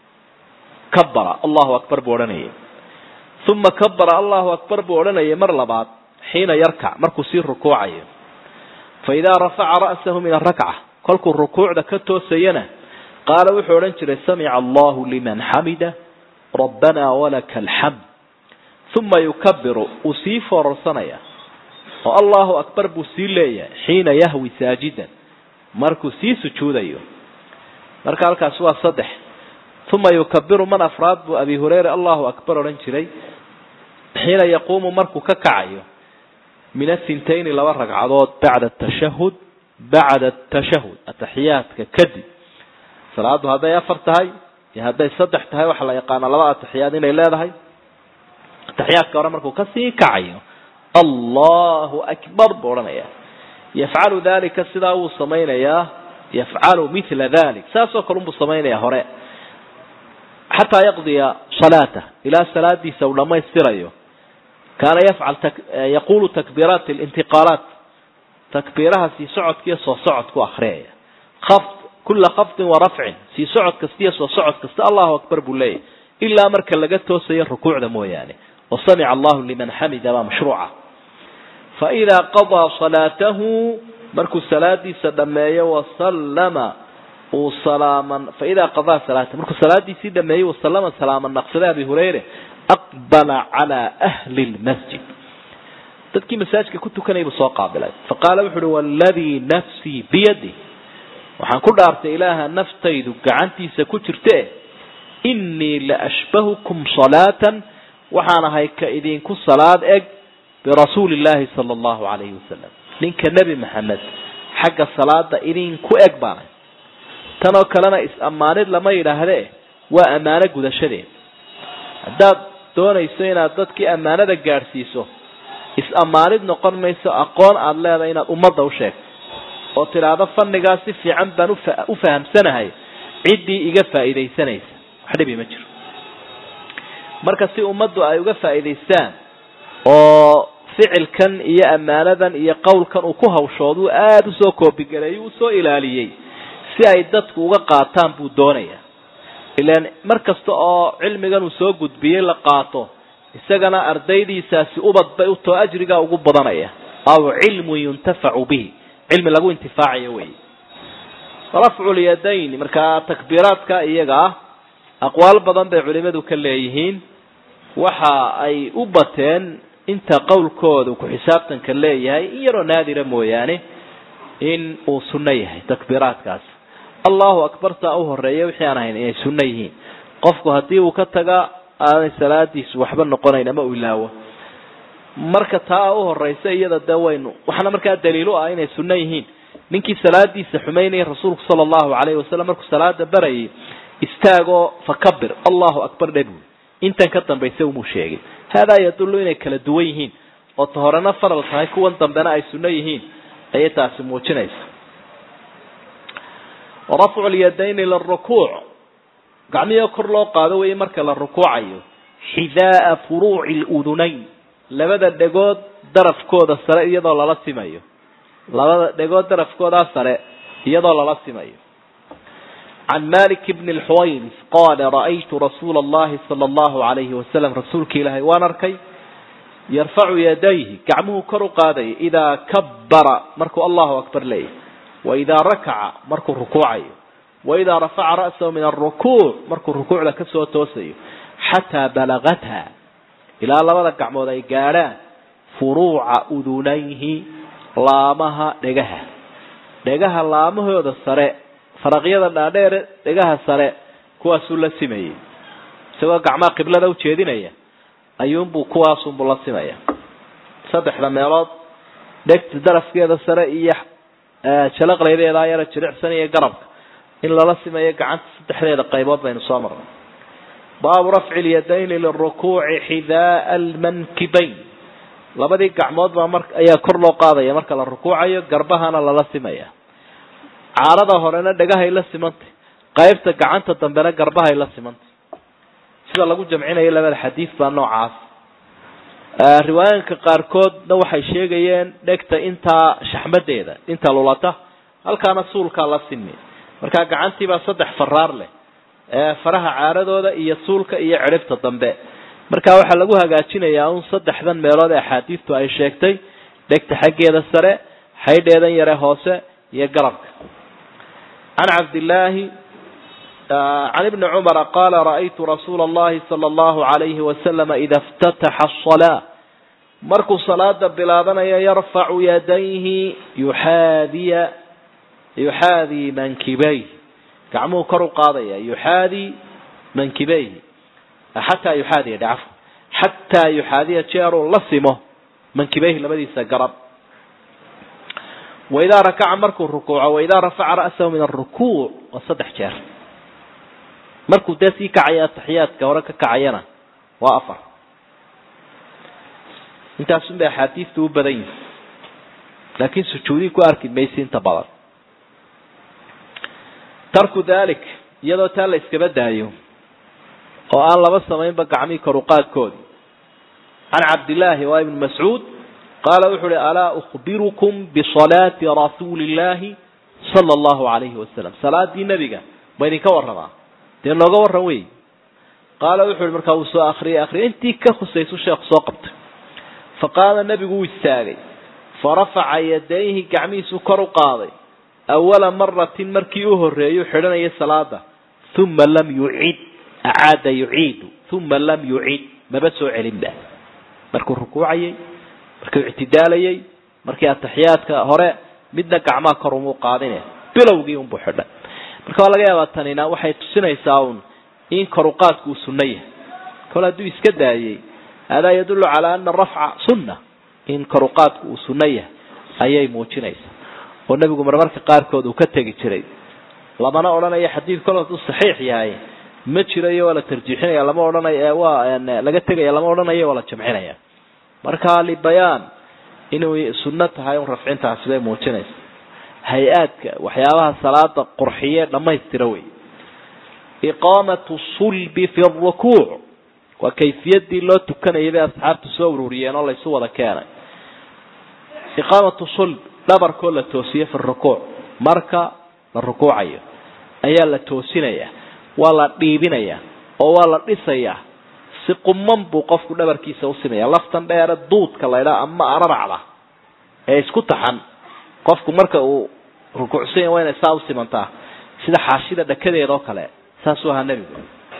kabara allahu akbar buu odhanayay uma kabara allahu akbar buu odhanayay mar labaad xiina yarkac markuu sii rukuucayo fa idaa rafaca ra'sahu min arakca kolkuu rukuucda ka toosayana qaala wuxuu odhan jiray samica allahu liman xamida rabbana walaka alxamd uma yukabiru uu sii foorarsanaya oo allahu akbar buu sii leeyahay xiina yahwi saajidan markuu sii sujuudayo marka halkaasi waa saddex uma yukabiru man afraad buu abi hurayra allahu akbar odhan jiray xiina yaquumu markuu ka kacayo min athintayni laba ragcadood bacda atashahud bacda atashahud ataxiyaadka kadib salaadu hadday afar tahay iyo hadday saddex tahay waxaa la yaqaana laba ataxiyaad inay leedahay ataxiyaadka hore markuu kasii kacayo allahu akbar buu odhanaya yafcalu dalika sidaa wuu samaynayaa yafcalu mila dalik saasoo kale unbuu samaynaya hore xataa yaqdiya salaatah ilaa salaadiisa uu dhamaystirayo kaana yafcal yaqulu takbiiraat lintiqaalaat takbiiraha sii socodkiiyo soo socodku akriyaya afd kula khafdin wa rafcin sii socod kasta iyo soo socod kasta allahu akbar buu leeyahy ilaa marka laga toosayo rukuucda mooyaane wa samica allahu liman xamida baa mashruuca faidaa qadaa salaatahu markuu salaadiisa dhameeyo wasallama uu salaaman faidaa qadaa salaatahu markuu salaadiisii dhameeyo wasallama salaaman naqsaday abi hurayre aqbala calaa ahli lmasjid dadkii masaajidka ku tukanayay buu soo qaabilay faqaala wuxu uhi waladii nafsii biyadi waxaan ku dhaartay ilaaha naftaydu gacantiisa ku jirte innii la ashbahukum salaatan waxaan ahay ka idinku salaad eg birasuuli illaahi sala allahu calayhi wasalam ninka nebi maxamed xagga salaada idinku eg baanay tanoo kalena is-ammaanid lama yidhaahdee waa ammaano gudashadeed haddaad doonayso inaad dadkii ammaanada gaadhsiiso is-ammaanid noqon mayso aqoon aada leedahay inaad ummadda u sheegto oo tidhaahdo fannigaa si fiican baan ufa u fahamsanahay ciddii iga faa'iidaysanaysa wax dhibi ma jiro marka si ummaddu ay uga faa'iidaystaan oo ficilkan iyo ammaanadan iyo qowlkan uu ku hawshoodu aada usoo koobigareeyey usoo ilaaliyey si ay dadku uga qaataan buu doonaya ilaan mar kasta oo cilmigan uu soo gudbiyey la qaato isagana ardaydiisaasi ubad bay utoo ajrigaa ugu badanaya aw cilmun yuntafacu bihi cilmi lagu intifaacayo wey rafcu lyadayn markaa takbiiraadka iyaga ah aqwaal badan bay culimadu ka leeyihiin waxa ay u bateen inta qowlkooda ku xisaabtanka leeyahay in yaroo naadira mooyaane in uu sunno yahay takbiiraadkaas allahu akbar taa u horeeya wixii aan ahayn inay sunno yihiin qofku haddii uu ka taga aanay salaadiisu waxba noqonayn ama uu ilaawo marka taa u horeysa iyada dee waynu waxaana markaa daliil u ah inay sunno yihiin ninkii salaadiisa xumaynayay rasuulku sala allahu calayhi wasalam markuu salaada barayay istaagoo fakabir allahu akbar dhe buui intan ka dambaysa umuu sheegay haadaa yadullu inay kala duwan yihiin oo ta horena faral tahay kuwan dambena ay sunno yihiin ayay taasi muujinaysa rafcu lyadayni lirukuuc gacmihii kor loo qaado weeye marka la rukuucayo xidaaa furuuci ludunayn labada dhegood darafkooda sare iyadoo lala simayo labada dhegood darafkoodaa sare iyadoo lala simayo can malik bni lxuwayris qaala ra'aytu rasuula allahi sala allahu alayhi wasalam rasuulka ilaahay waan arkay yarfacu yadayhi gacmuhu kor u qaadaya idaa kabbara markuu allahu akbar leeyahy waidaa rakaca markuu rukuucayo waidaa rafaca ra'sahu min alrukuuc markuu rukuucda kasoo toosayo xataa balagatha ilaa labada gacmood ay gaadhaan furuuca udunayhi laamaha dhegaha dhegaha laamahooda sare faraqyada dhaadheere dhegaha sare kuwaasuu la simayey isagoo gacmaha qiblada ujeedinaya ayuunbuu kuwaasunbuu la simaya saddexda meelood dhegta darafkeeda sare iyo jalaqlaydeedaa yara jilicsan iyo garabka in lala simayo gacanta saddexdeeda qaybood baynu soo marnay baabu rafci lyadayni lirukuuci xidaaa almankibayn labadii gacmood baa mar ayaa kor loo qaadaya marka la rukuucayo garbahana lala simaya caarada horena dhegahay la simantay qaybta gacanta dambena garbahay la simantay sida lagu jamcinayo labada xadiid baa noocaas riwaayinka qaarkoodna waxay sheegayeen dhegta intaa shaxmadeeda inta lulata halkaana suulkaa la simi markaa gacantiibaa saddex faraar leh faraha caaradooda iyo suulka iyo cidhibta dambe marka waxaa lagu hagaajinayaa un saddexdan meelood ee axaadiistu ay sheegtay dhegta xaggeeda sare xaydheedan yare hoose iyo garabka can cabdillaahi can ibni cumara qaala ra'aytu rasuula allahi sala allahu alayhi wasalama ida iftataxa asalaa markuu salaada bilaabanayo yarfacu yadayhi yuxaadiya yuxaadii mankibayh gacmuhu kor u qaadaya yuxaadii mankibayhi xataa yuxaadiya dhacaf xataa yuxaadiya jeeruu la simo mankibayhi labadiisa garab waidaa rakaca markuu rukuuco waidaa rafaca ra'sahu min arukuuc waa saddex jeer markuu dee sii kacaya ataxiyaadka hore ka kacayana waa afar intaasun bay axaadiistu u badan yihin laakiin sujuudii ku arki maysi inta badan tarku dalik iyadoo taa la iskaba daayo oo aan laba samaynba gacmihii koruqaadkoodi can cabdillaahi waa ibnu mascuud qaala wuxu uhi alaa ukhbirukum bisalaati rasuuli illaahi sala allahu alayhi wasalam salaadii nebiga ma idinka warramaa dee nooga warran wey qaala wuxu uhi markaa uu soo akriyay akriyay intii ka khusaysu sheekhu soo qabtay fa qaama nebigu wuu istaagay fa rafaca yadayhi gacmihiisuu kor u qaaday awala maratin markii u horreeyuu xidhanayay salaada uma lam yucid acaada yuciidu uma lam yucid maba soo celinba markuu rukuucayay markuu ictidaalayay markii ataxiyaadka hore midna gacmaha kor umuu qaadine bilowgii unbuu xidhay marka waa laga yaabaa tanina waxay tusinaysaa un in koruqaadku uu sunno yahay kol hadduu iska daayey haadaa yadullu calaa ana rafca sunna in koruqaadku uu sunno yahay ayay muujinaysaa oo nebigu marmarka qaarkood uu ka tegi jiray lamana odhanayo xadiid kol hadduu saxiix yahay ma jirayo waa la tarjiixinaya lama odhanayo waa laga tegaya lama odhanayo waa la jamcinaya marka libayaan inuu sunno tahay un rafcintaasi bay muujinaysa hay-aadka waxyaabaha salaada qurxiye dhammaystira wey iqaamatu sulbi fi rukuuc waa kayfiyadii loo tukanayay bay asxaabtu soo ururiyeen oo laysu wada keenay iqaamatu sulb dhabarkoo la toosiye fi rukuuc marka la rukuucayo ayaa la toosinaya waa la dhiibinaya oo waa la dhisayaa si quman buu qofku dhabarkiisa usimaya laftan dheere duudka laydhaa ama araracda ee isku taxan qofku marka uu rukuucsanya waa inay saa usimantaa sida xaashida dhakadeeda oo kale saasuu ahaa nebigu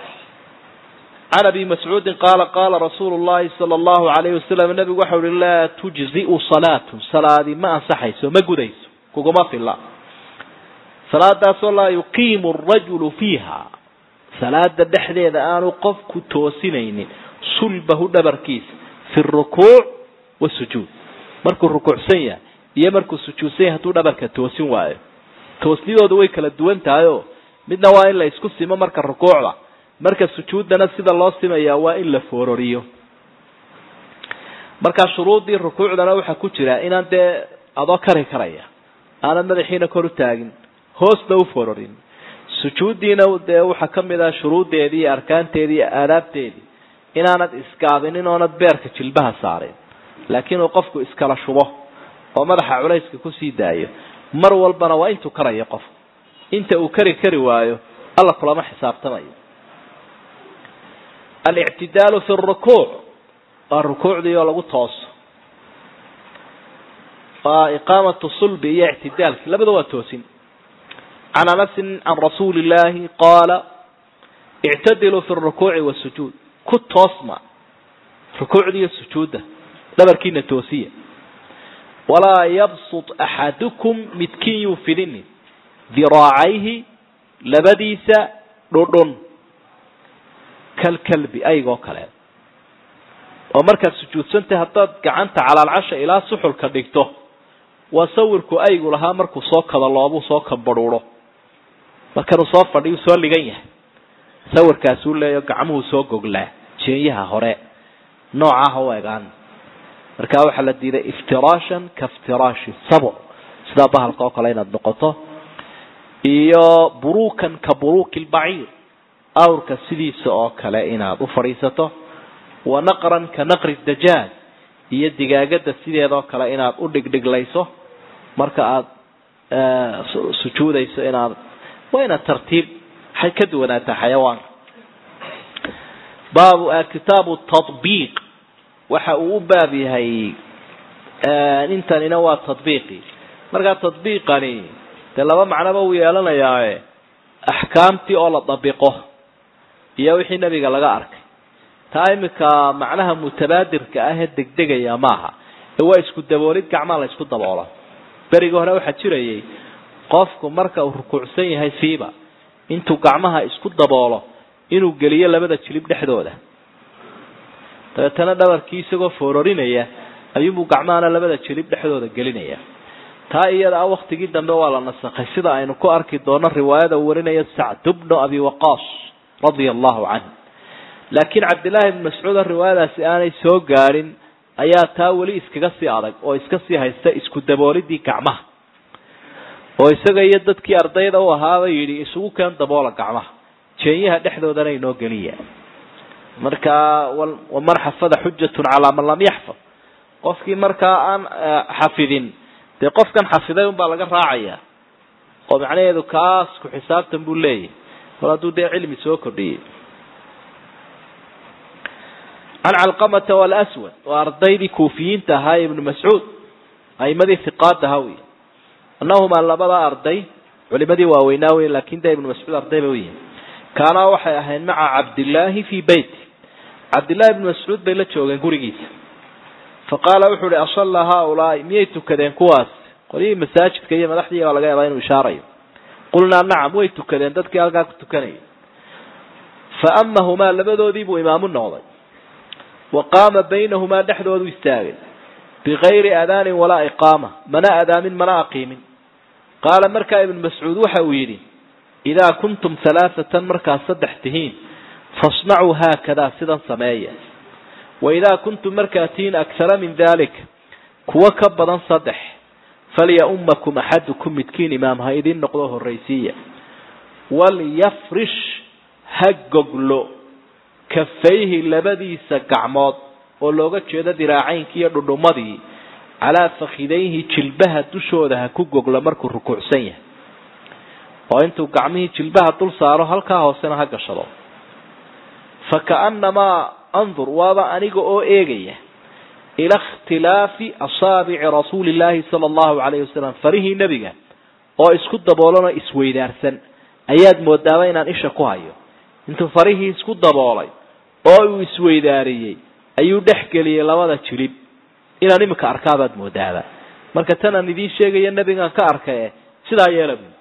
can abi mascuudin qaala qaala rasuulu llahi sala allahu alayhi wasalam nebigu waxa uhi laa tujzi'u salaatun salaadi ma ansaxayso ma gudayso kuguma filla salaadaasoo laa yuqiimu arajulu fiiha salaada dhexdeeda aanu qofku toosinaynin sulbahu dhabarkiisa fi rukuuc wasujuud markuu rukuucsan yahay iyo markuu sujuudsan yahay hadduu dhabarka toosin waayo toosnidooda way kala duwan tahay oo midna waa in la isku simo marka rukuucda marka sujuuddana sida loo simayaa waa in la foororiyo marka shuruuddii rukuucdana waxaa ku jira inaan dee adoo kari karaya aanad madaxiina kor u taagin hoosna u foororin sujuuddiina dee waxaa ka mid ah shuruuddeedii iyo arkaanteedii iyo aadaabteedii inaanad iskaadinin oonad beerka jilbaha saarin laakiin uu qofku iskala shubo oo madaxa culayska kusii daayo mar walbana waa intuu karayo qofku inta uu kari kari waayo alla kulama xisaabtamayo alictidaalu fi rukuuc waa rukuucdii oo lagu tooso waa iqaamatu sulbi iyo ictidaalki labada waa toosin can anasin can rasuuli illaahi qaala ictadiluu fi rukuuci wasujuud ku toosma rukuucda iyo sujuudda dhabarkiina toosiya walaa yabsut axadukum midkiin yuu fidinin diraacayhi labadiisa dhudhun kalkalbi aygoo kale oo markaad sujuudsantahay haddaad gacanta calaalcasha ilaa suxulka dhigto waa sawirku aygu lahaa markuu soo kadaloobuu soo kabadhuuro markanuu soo fadhiyu soo ligan yahay sawirkaasuu leeyaho gacmuhu soo goglaa jeenyaha hore noocaha u egaan markaa waxaa la diiday iftiraashan ka iftiraashi sabc sidaa bahalka oo kale inaad noqoto iyo buruukan ka buruuki lbaciir awrka sidiisa oo kale inaad u fadhiisato wa naqran ka naqri dajaaj iyo digaagada sideedoo kale inaad u dhigdhiglayso marka aad sujuudayso inaad waa inaad tartiib waxay ka duwanaataa xayawaanka baabu kitaabu tabiiq waxa uu u baab yahay intanina waa tadbiiqi markaa tadbiiqani dee laba macnoba uu yeelanayaae axkaamtii oo la dabiqo iyo wixii nebiga laga arkay taa iminka macnaha mutabaadirka ah ee degdegaya maaha ee waa isku daboolid gacmaa la isku daboolo berigii hore waxaa jirayay qofku marka uu rukuucsan yahay siiba intuu gacmaha isku daboolo inuu geliyo labada jilib dhexdooda dabeetana dhabarkii isagoo foororinaya ayuubuu gacmahana labada jilib dhexdooda gelinaya taa iyada ah waktigii dambe waa la nasakhay sida aynu ku arki doono riwaayada uu warinayo sacd bnu abi waqaas radia allahu canh laakiin cabdillaahi ibni mascuud oo riwaayadaasi aanay soo gaadhin ayaa taa weli iskaga sii adag oo iska sii haysta isku daboolidii gacmaha oo isaga iyo dadkii ardayda u ahaaba yidhi isugu keen daboola gacmaha jeenyaha dhexdoodana inoo geliya markaa waman xafada xujatun calaa man lam yaxfad qofkii markaa aan xafidin dee qofkan xafiday unbaa laga raacaya oo macnaheedu kaas ku xisaabtan buu leeyahy mar hadduu dee cilmi soo kordhiyey can calqamata walaswad waa ardaydii kuufiyiinta ahaa ee ibnu mascuud aimadii hiqaad ahaa wey annahumaa labada arday culimadii waaweynaa wey laakin dee ibnu mascuud arday ba uyihin kaanaa waxay ahayd maca cabdillaahi fii beyti cabdillahi ibnu mascuud bay la joogeen gurigiisa fa qaala wuxuu uhi asalla haaulaai miyay tukadeen kuwaas qolyihii masaajidka iyo madaxdii baa laga yaabaa inuu ishaarayo qulnaa nacam way tukadeen dadkii halkaa ku tukanayay fa amahumaa labadoodii buu imaamu noqday wa qaama baynahumaa dhexdoodu istaagay bigayri adaanin walaa iqaama mana adaamin mana aqiimin qaala markaa ibnu mascuud waxa uu yidhi idaa kuntum halaaatan markaad saddex tihiin fasnacuu haakadaa sidan sameeya wa idaa kuntum markaad tihiin akhara min dalik kuwa ka badan saddex falya-ummakum axadukum midkiin imaam ha idiin noqdo horraysiiya walyafrish ha goglo kafayhi labadiisa gacmood oo looga jeedo diraacaynki iyo dhudhumadii calaa fakhidayhi jilbaha dushooda ha ku goglo markuu rukuucsan yahay oo intuu gacmihii jilbaha dul saaro halkaa hoosena ha gashado fa ka'annamaa andur waaba aniga oo eegaya ila ikhtilaafi asaabici rasuuli llaahi sala allahu calayhi wasalam farihii nebiga oo isku daboolanoo isweydaarsan ayaad moodaaba inaan isha ku hayo intuu farihii isku daboolay oo uu isweydaariyey ayuu dhex geliyey labada jilib inaan iminka arkaabaad moodaaba marka tan aan idiin sheegaya nebigaan ka arkaye sidaa yeela buy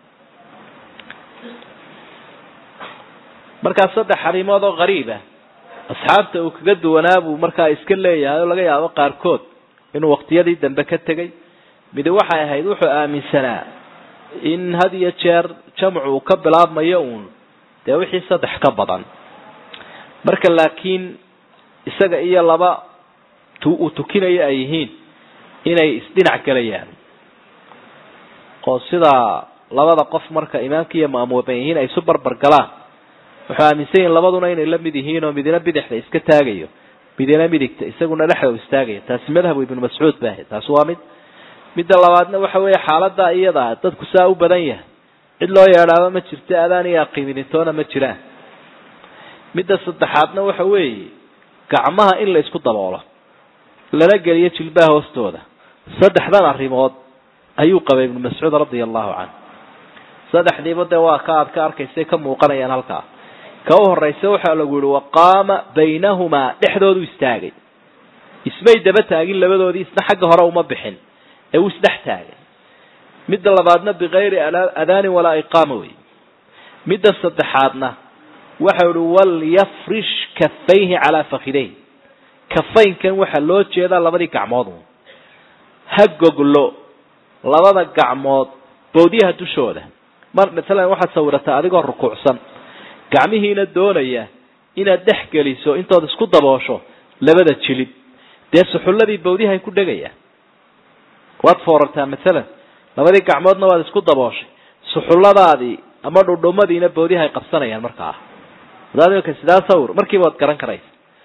markaa saddex arrimood oo qariib ah asxaabta uu kaga duwanaa buu markaa iska leeyahay oo laga yaabo qaarkood inuu waqtiyadii dambe ka tegay midi waxay ahayd wuxuu aaminsanaa in had iyo jeer jamcu uu ka bilaabmayo uun dee wixii saddex ka badan marka laakiin isaga iyo laba uu tukinayo ay yihiin inay isdhinac gelayaan oo sidaa labada qof marka imaamka iyo ma'muuman yihiin ay isu barbar galaan wuxuu aaminsan yihin labaduna inay la mid yihiin oo midina bidixda iska taagayo midina midigta isaguna dhexda u istaagayo taasi madhabu ibnu mascuud ba ahayd taasi waa mid midda labaadna waxa weeye xaalada iyada dadku saa u badan yahay cid loo yeedhaaba ma jirto adaan iyo aqiiminintoona ma jiraan midda saddexaadna waxa weeye gacmaha in la isku daboolo lana geliyo jilbaha hoostooda saddexdan arrimood ayuu qabay ibnu mascuud radia allahu canhu saddexdiiba dee waa ka aad ka arkaysay ka muuqanayaan halkaa ka u horeysa waxaa lagu yihi waqaama baynahumaa dhexdoodu istaagay ismay daba taagin labadoodii isna xagga hore uma bixin ee uu isdhex taagay midda labaadna bikayri adaanin walaa iqaama wey midda saddexaadna waxau ihi walyafrish kafayhi calaa fakidayh kafaynkan waxaa loo jeedaa labadii gacmood ha goglo labada gacmood bowdyaha dushooda mar masalan waxaad sawirataa adigoo rukuucsan gacmihiina doonaya inaad dhex geliso intood isku daboosho labada jilib dee suxulladii bawdihay ku dhegayaan waad foorartaa masalan labadii gacmoodna waad isku dabooshay suxulladaadii ama dhudhumadiina bawdihay qabsanayaan markaa hadaad imika sidaa sawir markiiba waad garan karaysa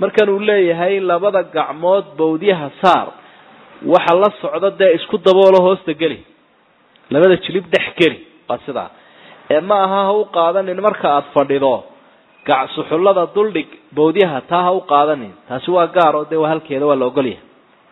markan uu leeyahay labada gacmood bawdyaha saar waxa la socda dee isku daboolo hoosta geli labada jilib dhex geli waa sidaa ee ma aha ha u qaadanin marka aada fadhido gacsuxullada duldhig bawdyaha taa ha u qaadanin taasi waa gaar oo dee waa halkeeda waa la ogolyahay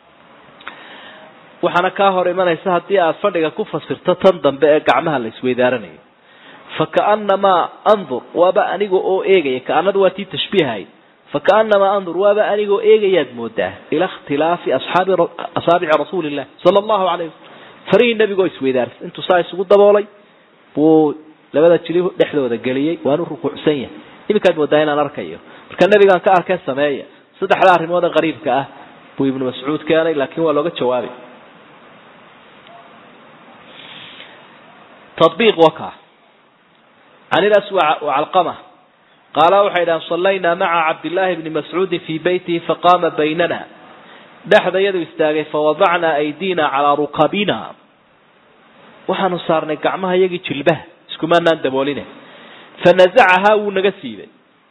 waxaana kaa hor imanaysa haddii aada fadhiga ku fasirto tan dambe ee gacmaha la isweydaaranayo fa kaanamaa andur waaba aniga oo eegaya kaanadu waa tii tashbiihahayd fa kaanamaa andur waaba anigoo eegayaad moodaa ila ikhtilaafi asxaabi asaabici rasuuli illah sala allahu alayh wasalam farihii nebigoo isweydaarsa intuu saa isugu daboolay buu labada jili dhexdooda geliyey waanu rukuucsan yahay iminkaad moodaa inaan arkayo marka nebigaan ka arkay sameeya saddexda arrimood ee qariibka ah buu ibnu mascuud keenay laakiin waa looga jawaabay تطبيق وكا عن الأسوع وعلقمة قال وحيدا صلينا مع عبد الله بن مسعود في بيته فقام بيننا دحد يد استاغي فوضعنا أيدينا على ركبنا وحن صارنا قعمها يجي جلبه اسكما ندبولنا فنزعها ونغسيبه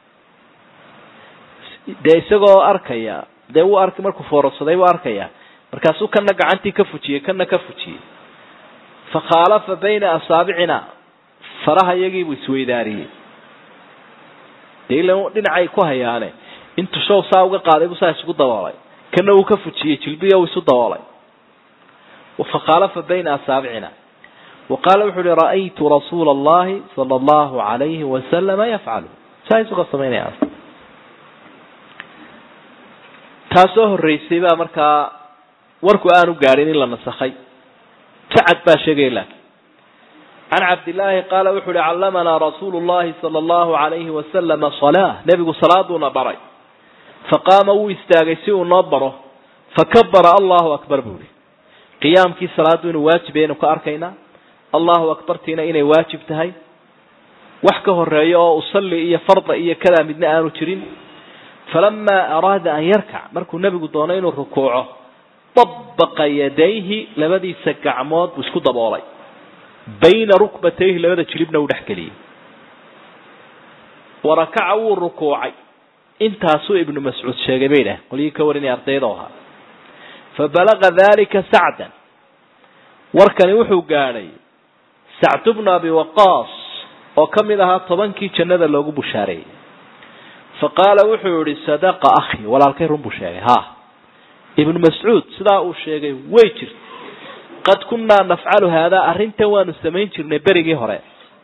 dee isagoo arkaya dee wuu arkay markuu foorarsaday wuu arkaya markaasuu kana gacantii ka fujiyey kana ka fujiyey fakhaalafa bayna asaabicina faraha iyagiibuu isweydaariyey dee ila dhinacay ku hayaane intuu show saa uga qaaday buu saa isugu daboolay kana uu ka fujiyey jilbiya uu isu daboolay fakhaalafa bayna asaabicina wa qaala wuxu uhi ra'aytu rasuula allahi sala allahu alayhi wasalama yafcalu saa isugoo samaynaya taasoo horreysay baa markaa warku aanu gaadhin in la nasakhay sacad baa sheegaya laakiin can cabdillaahi qaala wuxu uhi callamanaa rasuulu llahi sala allahu alayhi wasalama salaa nebigu salaaduuna baray faqaama wuu istaagay si uu noo baro fakabara allahu akbar buu ihi qiyaamkii salaaddu inuu waajibay aynu ka arkaynaa allahu akbartiina inay waajib tahay wax ka horeeya oo usalli iyo farda iyo kadaa midna aanu jirin falamaa araada an yarkac markuu nebigu doonay inuu rukuuco dabaqa yadayhi labadiisa gacmood buu isku daboolay bayna rukbatayhi labada jilibna uu dhex geliyey warakaca wuu rukuucay intaasuu ibnu mascuud sheegay bay dhah qolyihii ka warinaya ardayda ahaa fabalaga dalika sacdan warkani wuxuu gaadhay sacdu bnu abi waqaas oo ka mid ahaa tobankii jannada loogu bushaareeyey faqaala wuxuu yihi sadaqa akhi walaalkay run buu sheegay ha ibnu mascuud sidaa uu sheegay way jirta qad kunnaa nafcalu haadaa arrintan waanu samayn jirnay berigii hore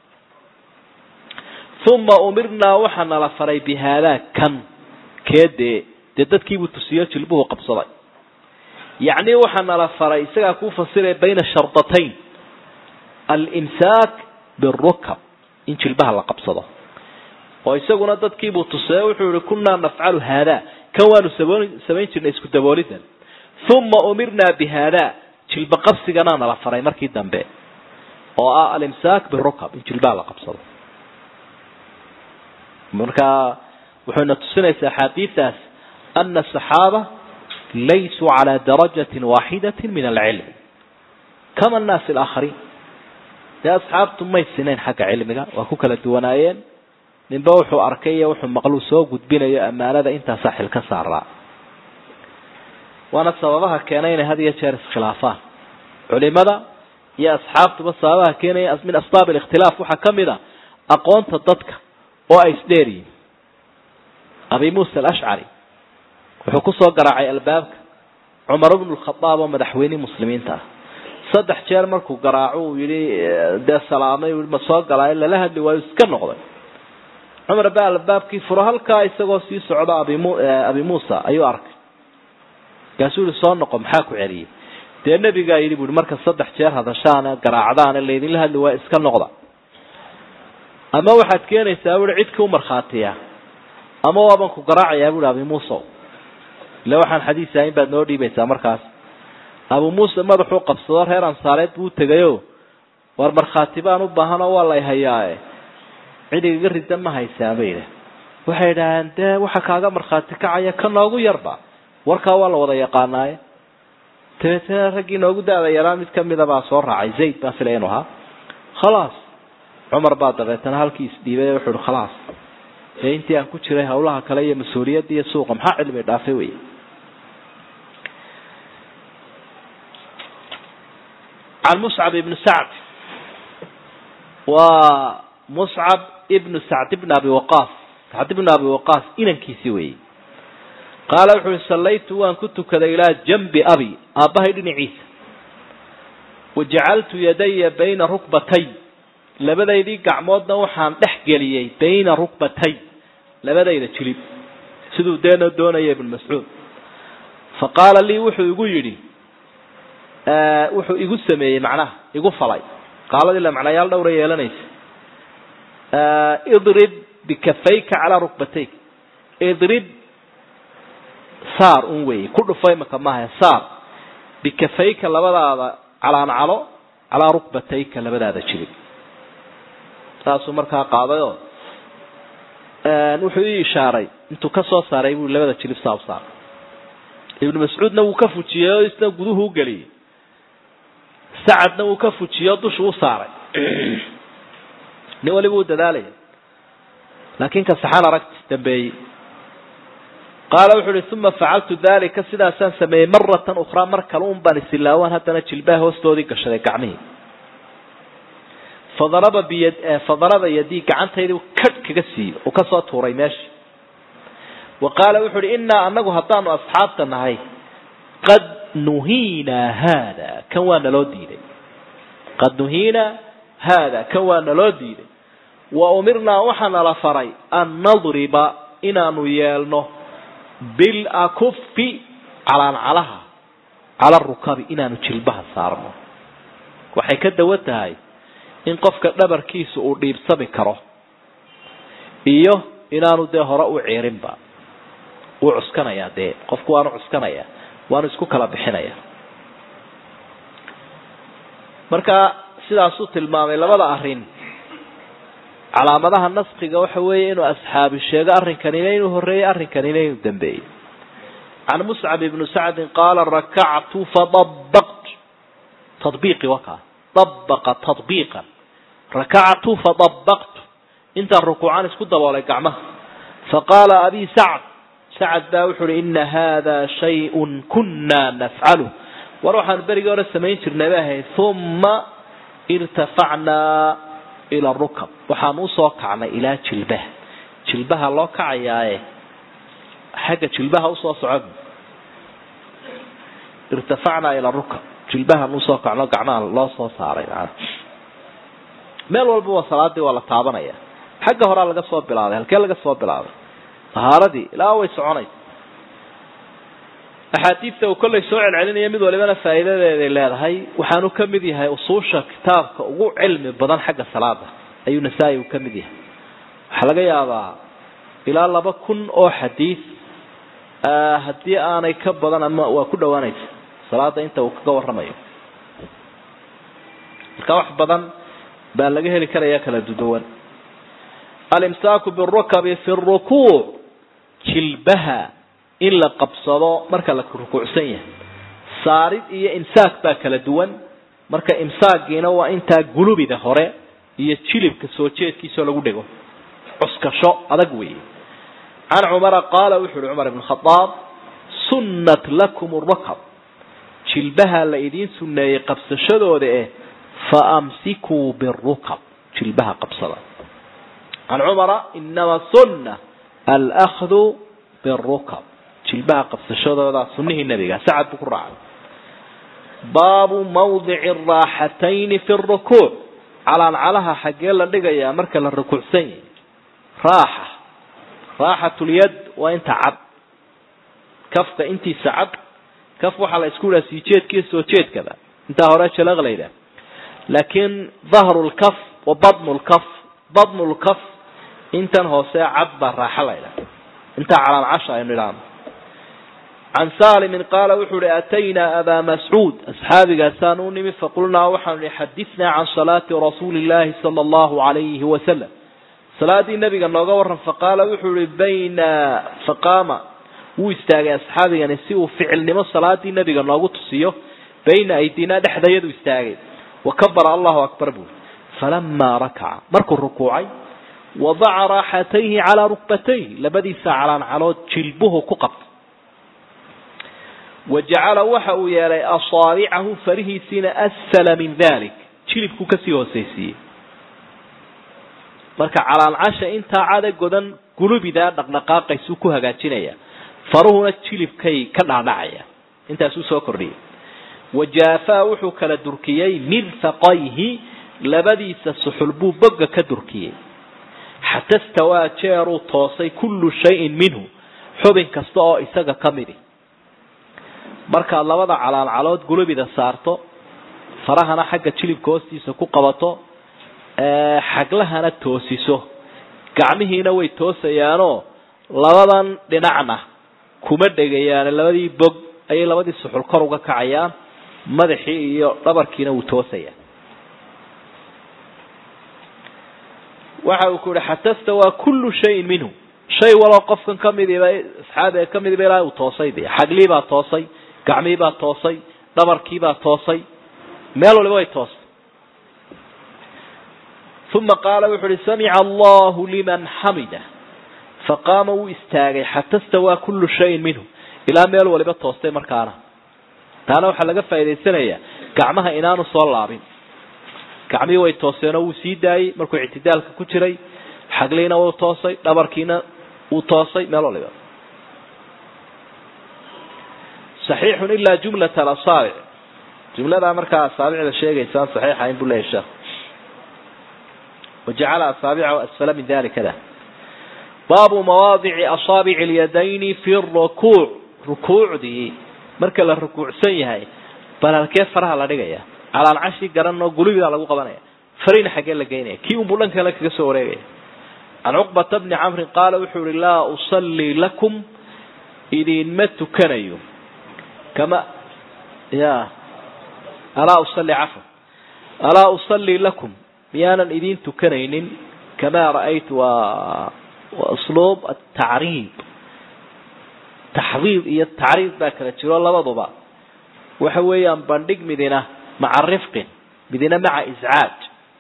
uma umirnaa waxaa nala faray bi haadaa kan kee dee dee dadkiibuu tusiyo jilbuhu qabsaday yacni waxaa nala faray isagaa kuu fasiraya bayna shardatayn alimsaak birukab in jilbaha la qabsado oo isaguna dadkiibuu tusee wuxuu yihi kunnaa nafcalu haadaa kan waanu samayn jirnay isku daboolidan uma umirnaa bi haadaa jilba qabsiganaa nala faray markii dambe oo ah alimsaak birukab in jilbaha la qabsado marka wuxuyna tusinaysaa axaadiidaas ana asaxaaba laysuu calaa darajatin waaxidatin min alcilm kama annaasi alaakhariin dee asxaabtu may sinayn xagga cilmiga waa ku kala duwanaayeen ninba wuxuu arkay iyo wuxuu maqluu soo gudbinayo ammaanada intaasaa xil ka saaraa waana sababaha keenay inay had iyo jeer iskhilaafaan culimada iyo asxaabtuba sababaha keenaya min asbaab alikhtilaaf waxaa ka mid a aqoonta dadka oo ay isdheeryihin abi muusa alashcari wuxuu kusoo garaacay albaabka cumar bnu lkhadaab oo madaxweynihii muslimiinta ah saddex jeer markuu garaaco uu yihi dee salaamay ma soo galaayo lala hadli waayo iska noqday cumar baa albaabkii furo halkaa isagoo sii socda abimu abi muusa ayuu arkay markaasuu yihi soo noqo maxaa ku celiyey dee nebigaa yidhi buui marka saddex jeer hadashaana garaacdaana laydinla hadli waayo iska noqda ama waxaad keenaysaa buui cid kau markhaatiya ama waaban ku garaacayaa buui abi muusa ille waxaan xadiis ahayn baad noo dhiibaysaa markaas abu muuse madaxuu qabsado reer ansaareed buu utegayo war markhaati baan u baahanoo waa lay hayaae cid igaga rida ma haysaa bay idhah waxay idhaaheen dee waxa kaaga markhaati kacaya ka noogu yarba warkaa waa la wada yaqaanaaye dabeetana raggii noogu da-da yaraa mid kamida baa soo raacay zayd baan filaya inu ahaa khalaas cumar baa dabeetana halkii isdhiibay wuxuu ihi khalaas ee intii aan ku jiray hawlaha kale iyo mas-uuliyadda iyo suuqa maxaa cilmi dhaafay wey can muscab ibni sacd waa muscab ibnu sacd ibn abi waqaas sacd ibn abi waqaas inankiisii weeye qaala wuxu uhi sallaytu waan ku tukaday ilaa janbi abi aabbahay dhinaciisa wajacaltu yadaya bayna rukbatay labadaydii gacmoodna waxaan dhex geliyey bayna rukbatay labadayda jilib siduu deena doonaya ibnu mascuud fa qaala lii wuxuu igu yidhi wuxuu igu sameeyey macnaha igu falay qaaladii la macnayaal dhowra yeelanaysa idrib bikafayka calaa rukbatayk idrib saar un weeye ku dhufo imaka maaha saar bikafayka labadaada calaancalo calaa rukbatayka labadaada jilib saasuu markaa qaadayoo wuxuu ii ishaaray intuu ka soo saaray buu labada jilib saa u saaray ibnu mascuudna wuu ka fujiyey oo isna guduhu u geliyey sacadna wuu ka fujiyey oo dushu u saaray nin waliba uu dadaalaya laakiin ka saxan aragti dambeeyey qaala wuxu uhi uma facaltu dalika sidaasaan sameeyey maratan ukhraa mar kale un baan isilaawaan haddana jilbaha hoostoodii gashaday gacmihii fadaraba biyad fadaraba yadii gacantaydii kadh kaga siiyey uu kasoo tuuray meeshii wa qaala wuxu uhi innaa anagu haddaanu asxaabta nahay qad nuhiinaa haada kan waa naloo diiday qad nuhiinaa haada kan waa naloo diiday wa umirnaa waxaa nala faray an nadriba inaanu yeelno bilakufi calaancalaha cala rukabi inaanu jilbaha saarno waxay ka dawan tahay in qofka dhabarkiisa uu dhiibsami karo iyo inaanu dee hore u ciirinba wuu cuskanayaa dee qofku waanu cuskanaya waanu isku kala bixinaya marka sidaasuu tilmaamay labada arrin calaamadaha naskiga waxa weeye inuu asxaabi sheego arrinkanina inuu horreeyey arrinkanina inuu dambeeyey can muscab ibni sacdin qaala rakactu fadabaqtu tadbiiqi wakaa dabaqa tadbiiqan rakactu fadabaqtu intaan rukuucan isku daboolay gacmaha faqaala abi sacd sacad baa wuxu uhi ina hada shayun kuna nafcalu war waxaanu berigii hore samayn jirnay ba ahayd uma irtafacnaa ila rukab waxaanu usoo kacnay ilaa jilbaha jilbaha loo kacayaaye xagga jilbaha usoo socod irtafacnaa ila rukab jilbahaan usoo kacno gacmaha loo soo saaray maana meel walba waa salaadii waa la taabanaya xagga horaa laga soo bilaabay halkee laga soo bilaabay tahaaradii ilaa way soconaysa axaadiidta uu kollay soo celcelinaya mid walibana faa'iidadeeday leedahay waxaanu ka mid yahay usuusha kitaabka ugu cilmi badan xagga salaada ayuu nasaa-i uu ka mid yahay waxaa laga yaabaa ilaa laba kun oo xadiid haddii aanay ka badan ama waa ku dhawaanaysa salaada inta uu kaga warramayo marka wax badan baa laga heli karaya kala duduwan alimsaaku birukabi fi rukuuc jilbaha in la qabsado marka la rukuucsan yahay saarid iyo imsaak baa kala duwan marka imsaagiina waa intaa gulubida hore iyo jilibka soo jeedkiisao lagu dhego cuskasho adag weeye can cumara qaala wuxu uhi cumar ibn khadaab sunnat lakum rakab jilbaha la idiin sunneeyey qabsashadooda eh fa amsikuu birukab jilbaha qabsada can cumara inama sunna alahdu birukab jilbaha qabsashadooda sunihii nabiga sacad buu ku raacay baabu mawdici araaxatayni fi rukuuc calaancalaha xaggee la dhigayaa marka la rukuucsan yahay raaxa raaxatulyad waa inta cad kafka intiisa cad kaf waxaa la isku yidhaha sii jeedkiiyo soo jeedkaba intaa hore jalaq la yidhaha laakiin dahru lkaf wa badnu lkaf badnu lkaf intan hoose cad baa raaxa la yidhaha intaa calaancasha aynu idhaahno can salimin qaala wuxuu uhi ataynaa abaa mascuud asxaabigaasaan u nimi faqulnaa waxaanu ihi xadithnaa can salaati rasuuli llahi sala allahu alayhi wasalam salaadii nabiga nooga waran faqaala wuxuu ihi bayna faqaama wuu istaagay asxaabigani si uu ficilnimo salaadii nabiga noogu tusiyo bayna aydinaa dhexdayadu istaagay wa kabara allahu akbar buuri falamaa rakaca markuu rukuucay wadaca raaxatayhi calaa rukbatayhi labadiisa calaancalood jilbuhu ku qabtay wa jacala waxa uu yeelay asaabicahu farihiisiina asfala min dalik jilibku kasii hoosaysiiyey marka calaancasha intaa cada godan gulubidaa dhaqdhaqaaqaysuu ku hagaajinaya faruhuna jilibkay ka dhaadhacaya intaasuu soo kordhiyay wajaafaa wuxuu kala durkiyey mirfaqayhi labadiisa suxul buu bogga ka durkiyey xata stawaa jeeruu toosay kullu shayin minhu xubin kasta oo isaga ka midi markaad labada calaancalood gulubida saarto farahana xagga jilibka hoostiisa ku qabato xaglahana toosiso gacmihiina way toosayaanoo labadan dhinacna kuma dhegayaan labadii bog ayay labadii suxul kor uga kacayaan madaxii iyo dhabarkiina wuu toosayaa waxa uu ku yihi xata stawaa kullu shayin minhu shay waloo qofkan kamidiba asxaabiga ka midiba ilaa uu toosay de xagliibaa toosay gacmiibaa toosay dhabarkiibaa toosay meel waliba way toostay uma qaala wuxu uhi samica allahu liman xamida faqaama wuu istaagay xata stawaa kullu shayin minhu ilaa meel waliba toostay markaana taana waxaa laga faa'idaysanayaa gacmaha inaanu soo laabin gacmihii way tooseenoo wuu sii daayey markuu ictidaalka ku jiray xagliina wuu toosay dhabarkiina wuu toosay meel waliba saxiixun ilaa jumlata alasaabic jumladaa markaa asaabicda sheegaysaan saxiixayn buu leeyahy sheekh wajacala asaabicahu asfala min dalikada baabu mawaadici asaabici alyadayni fi rukuuc rukuucdii marka la rukuucsan yahay bal halkee faraha la dhigaya calaalcashi garan oo gulubidaa lagu qabanaya farina xaggee la geynaya kii unbuu dhan kale kaga soo wareegaya can cuqbata bni camrin qaala wuxuu ihi laa usallii lakum idinma tukanayo kama ya alaa usalli cafwa alaa usallii lakum miyaanan idin tukanaynin kamaa ra'aytu waa usluub atacriib taxdiid iyo tacriid baa kala jiro labaduba waxa weeyaan bandhig midina maca rifqin midina maca iscaaj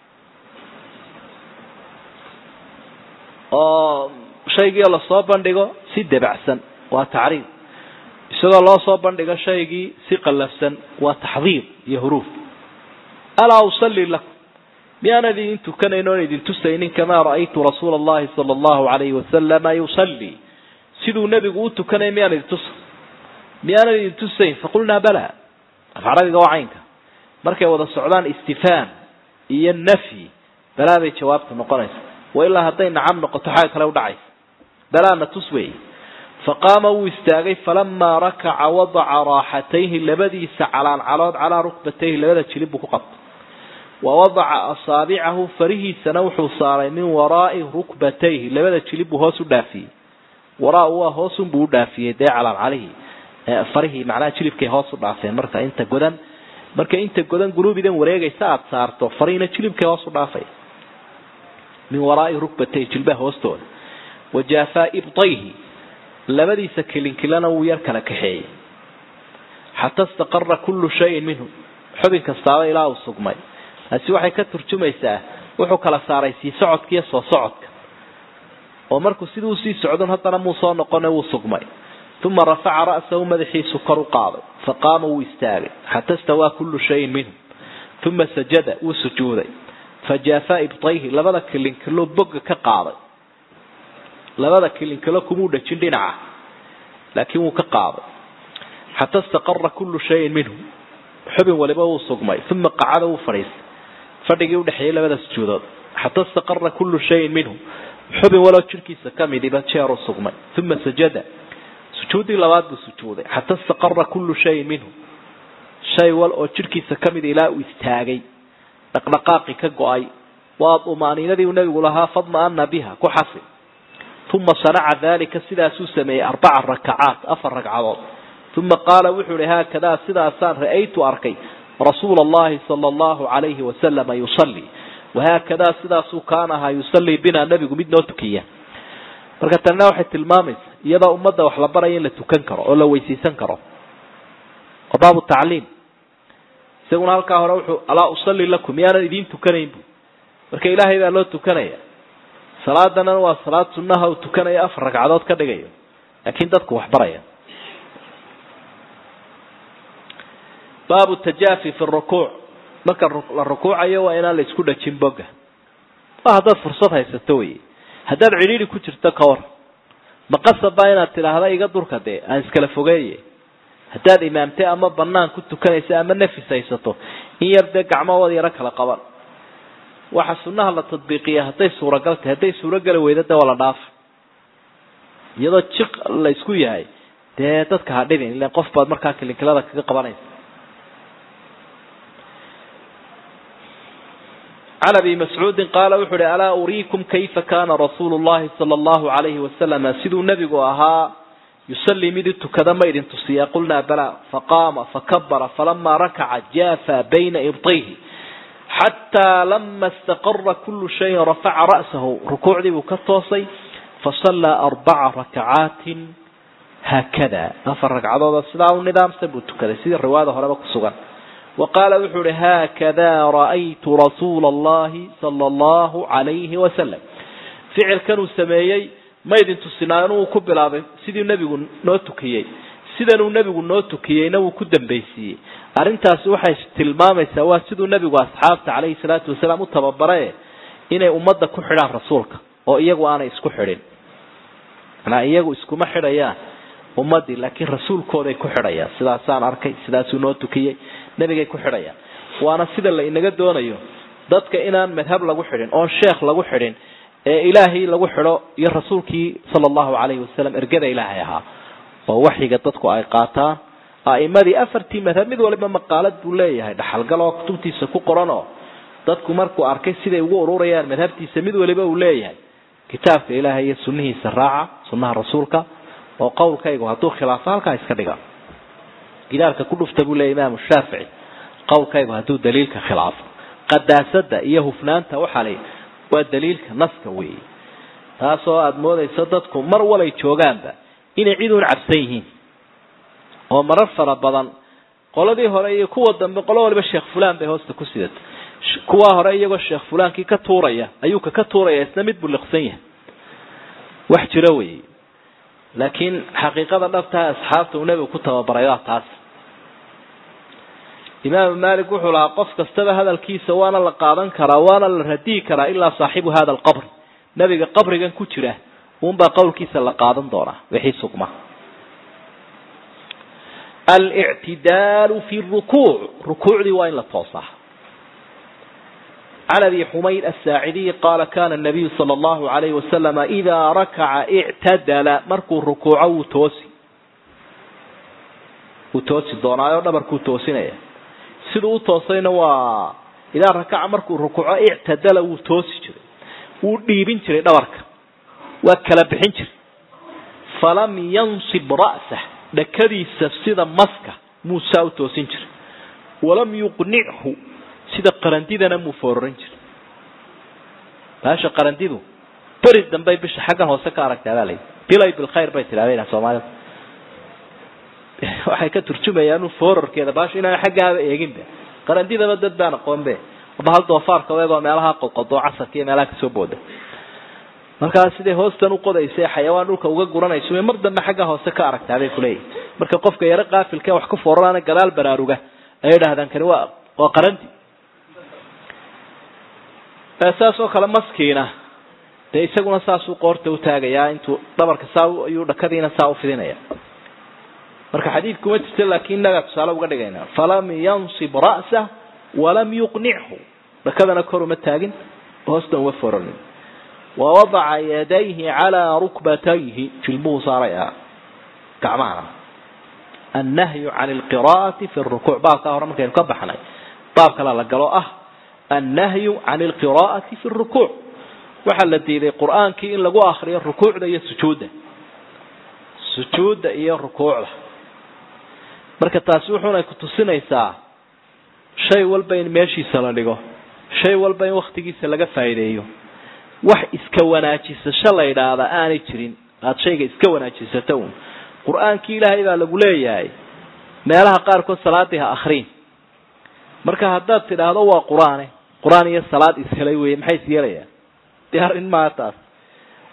oo shaygii lasoo bandhigo si debacsan waa tacriid isagoo loo soo bandhigo shaygii si qallafsan waa taxdiid iyo huruuf alaa usalli lakum miyaanan idin tukanayn oon idin tusaynin kamaa ra'aytu rasuula allahi sala allahu alayhi wasalama yusallii siduu nebigu u tukanay miyaan idin tusa miyaanan idin tusayn faqulnaa bala af carabiga waa caynka markay wada socdaan istifhaam iyo nafyi balaa bay jawaabta noqonaysa wa ilaa hadday nacam noqoto xaga kale udhacaysa balaana tus weey faqaama wuu istaagay falamaa rakaca wadaca raaxatayhi labadiisa calaancalood calaa rukbatayhi labada jilib buu ku qabtay wa wadaca asaabicahu farihiisana wuxuu saaray min waraa'i rukbatayhi labada jilib buu hoos u dhaafiyey waraa waa hoosunbuu u dhaafiyey dee calaancalihi farihii macnaha jilibkay hoos u dhaafeen marka inta godan marka inta godan guluubidan wareegaysa aada saarto farihina jilibkay hoos u dhaafay min waraa'i rukbatayhi jilbaha hoostooda wajaafaa ibtayhi labadiisa kilinkilana wuu yar kala kaxeeyey xata istaqara kullu shayin minhu xubin kastaaba ilaa uu sugmay taasi waxay ka turjumaysaa wuxuu kala saaray sii socodka iyo soo socodka oo markuu sidii usii socdon haddana muu soo noqone wuu sugmay uma rafaca ra'sahu madaxiisu kor u qaaday faqaama wuu istaagay xata stawaa kullu shayin minhu uma sajada wuu sujuuday fajaafaa ibtayhi labada kilinkilo bogga ka qaaday labada kilinkilo kumuu dhajin dhinaca laakiin wuu ka qaaday xata istaqara kullu shayin minhu xubin waliba wuu sugmay uma qacada wuu fadhiistay fadhigii udhexeeyey labada sujuudood xata istaqara kullu shayin minhu xubin waloo jirkiisa ka midiba jeeruu sugmay uma sajada sujuuddii labaad buu sujuuday xata istaqara kullu shayin minhu shay wal oo jirkiisa ka mid ilaa uu istaagay dhaqdhaqaaqi ka go-ay waa umaaniinadii uu nabigu lahaa fadma-ana biha ku xasi uma sanaca dalika sidaasuu sameeyey arbaca rakacaat afar ragcadood uma qaala wuxuu ihi haakadaa sidaasaan ra'aytu arkay rasuula allahi sala allahu alayhi wasalama yusallii wahaakadaa sidaasuu kaana ahaa yusallii binaa nebigu mid noo tukiya marka tanina waxay tilmaamaysa iyadoo ummadda wax la baraya in la tukan karo oo la weysaysan karo oo baabu tacliim isaguna halkaa hore wuxuu alaa usalli lakum miyaanan idiin tukanayn bu marka ilaahay baa loo tukanaya salaadana waa salaad sunnaha uu tukanayo afar ragcadood ka dhigayo laakiin dadku wax baraya baabu tajaafi fi rukuuc marka la rukuucayo waa inaan la isku dhajin boga waa haddaad fursad haysato wey haddaad cidhiidhi ku jirto ka war maqasabaa inaad tidhaahda iga durka dee aan iskala fogeeye haddaad imaamtay ama banaan ku tukanaysa ama nafis haysato in yar dee gacmahood yaro kala qaban waxa sunnaha la tadbiiqiya hadday suuragal tahay hadday suurogeli weyda de waa la dhaafa iyadoo jiq la isku yahay dee dadka ha dhibin ilan qof baad markaa kilinkilada kaga qabanaysa can abi mascuudin qaala wuxu uhi alaa uriikum kayfa kana rasuulu llahi sala allahu alayhi wasalama siduu nebigu ahaa yusallii mid u tukada ma idin tusiyaa qulnaa bala faqaama fakabara falama rakaca jaafa bayna ibtayhi xataa lama istaqara kulu shayin rafaca ra'sahu rukuucdii buu ka toosay fasallaa arbaca rakacaatin haakada afar ragcadooda sidaa u nidaamsan buu tukaday sidii riwaayada horeba ku sugan wa qaala wuxuu uhi haakada ra'aytu rasuula allahi sala allahu calayhi wasalam ficilkan uu sameeyey ma idin tusinaa inuu ku bilaabay sidii nebigu noo tukiyey sidanuu nebigu noo tukiyeyna wuu ku dambaysiiyey arrintaasi waxay tilmaamaysaa waa siduu nebigu asxaabta calayhi salaatu wasalaam u tababare inay ummadda ku xidhaan rasuulka oo iyagu aanay isku xidhin manaa iyagu iskuma xidhayaan ummaddii laakiin rasuulkooday ku xidhayaan sidaasaan arkay sidaasuu noo tukiyey nebigay ku xidhayaan waana sida la inaga doonayo dadka inaan madhab lagu xidhin oon sheekh lagu xidhin ee ilaahay lagu xidho iyo rasuulkii sala allahu calayhi wasalam ergada ilaahay ahaa oo waxyiga dadku ay qaataan a'imadii afartii madhab mid waliba maqaalad buu leeyahay dhaxalgal oo kutubtiisa ku qoran oo dadku markuu arkay siday ugu ururayaan madhabtiisa mid waliba uu leeyahay kitaabka ilaahay iyo sunnihiisa raaca sunnaha rasuulka oo qowlkaygu hadduu khilaafo halkaa iska dhiga gidaarka ku dhufta buu leeyahy imaamu shaafici qowlkaygu hadduu daliilka khilaafo qadaasada iyo hufnaanta waxaa la waa daliilka naska weeye taasoo aada moodayso dadku mar walay joogaanba inay cid uun cabsan yihiin oo marar fara badan qoladii hore iyo kuwa dambe qolo waliba sheekh fulaan bay hoosta ku sidata kuwaa hore iyagoo sheekh fulaankii ka tuuraya ayuu ka ka tuuraya isna mid buu liqsan yahay wax jiro weeye laakiin xaqiiqada dhabtaha asxaabta uu nebigu ku tababaray waa taas imaamu malik wuxuu lahaa qof kastaba hadalkiisa waana la qaadan karaa waana la radiyi karaa ilaa saaxibu hada alqabr nebiga qabrigan ku jira uunbaa qowlkiisa la qaadan doonaa wixii sugma alictidaalu fi rukuuc rukuucdii waa in la toosaa can abi xumayd asaacidiy qaala kana nabiyu sala allahu alayhi wasalama idaa rakaca ictadala markuu rukuuco wuu toosi wuu toosi doonaayo dhabarkuu toosinaya siduu u toosayna waa idaa rakaca markuu rukuuco ictadala wuu toosi jiray wuu dhiibin jiray dhabarka waa kala bixin jiray falam yansib ra'sah dhakadiisa sida maska muusaa u toosin jiray walam yuqnichu sida qarandidana muu foorarin jiray baasha qarandidu beri dambey bisha xaggan hoose ka aragtaa baa layidhi bilay bilkhayr bay tidhahdeen soomaalida waxay ka turjumayaan foorarkeeda baasha inaan xaggaaba eeginba qarandidaba dad baan aqoonbe aba hal doofaarka eegoo meelaha qodqodo casarka iyo meelaha kasoo booda markaa siday hoostan uqodaysa xayawaan dhulka uga guranayso mar dambe xagga hoose ka aragtaa bay kuleeyihi marka qofka yaro qaafilka wax ku fooranaana gadaal baraaruga ay idhahdaan kani waa waa qarandi saas oo kale maskiina dee isaguna saasuu qoorta utaagayaa intuu dhabarka saa ayuu dhakadiina saa ufidinaya marka xadiid kuma jirta laakiin inagaa tusaale uga dhigayna falam yansib ra'sah walam yuqnichu dhakadana kor uma taagin hoostan uma foranin wawadaca yadayhi calaa rukbatayhi jilbuhu saaray ah gacmahana annahyu can alqiraa'ati fi rukuuc baabkaa hore markaynu ka baxnay baab kala la galo ah annahyu can alqiraa'ati fi rukuuc waxaa la diiday qur'aankii in lagu akriyo rukuucda iyo sujuudda sujuudda iyo rukuucda marka taasi wuxuunay kutusinaysaa shay walba in meeshiisa la dhigo shay walba in waktigiisa laga faa'iideeyo wax iska wanaajisasho la yidhaahdaa aanay jirin aada shayga iska wanaajisato un qur-aankii ilaahay baa lagu leeyahay meelaha qaarkood salaadii ha akriin marka haddaad tidhaahdo waa qur-aane qur-aan iyo salaad ishelay weye maxay is yeelayaan dee arrin maa taas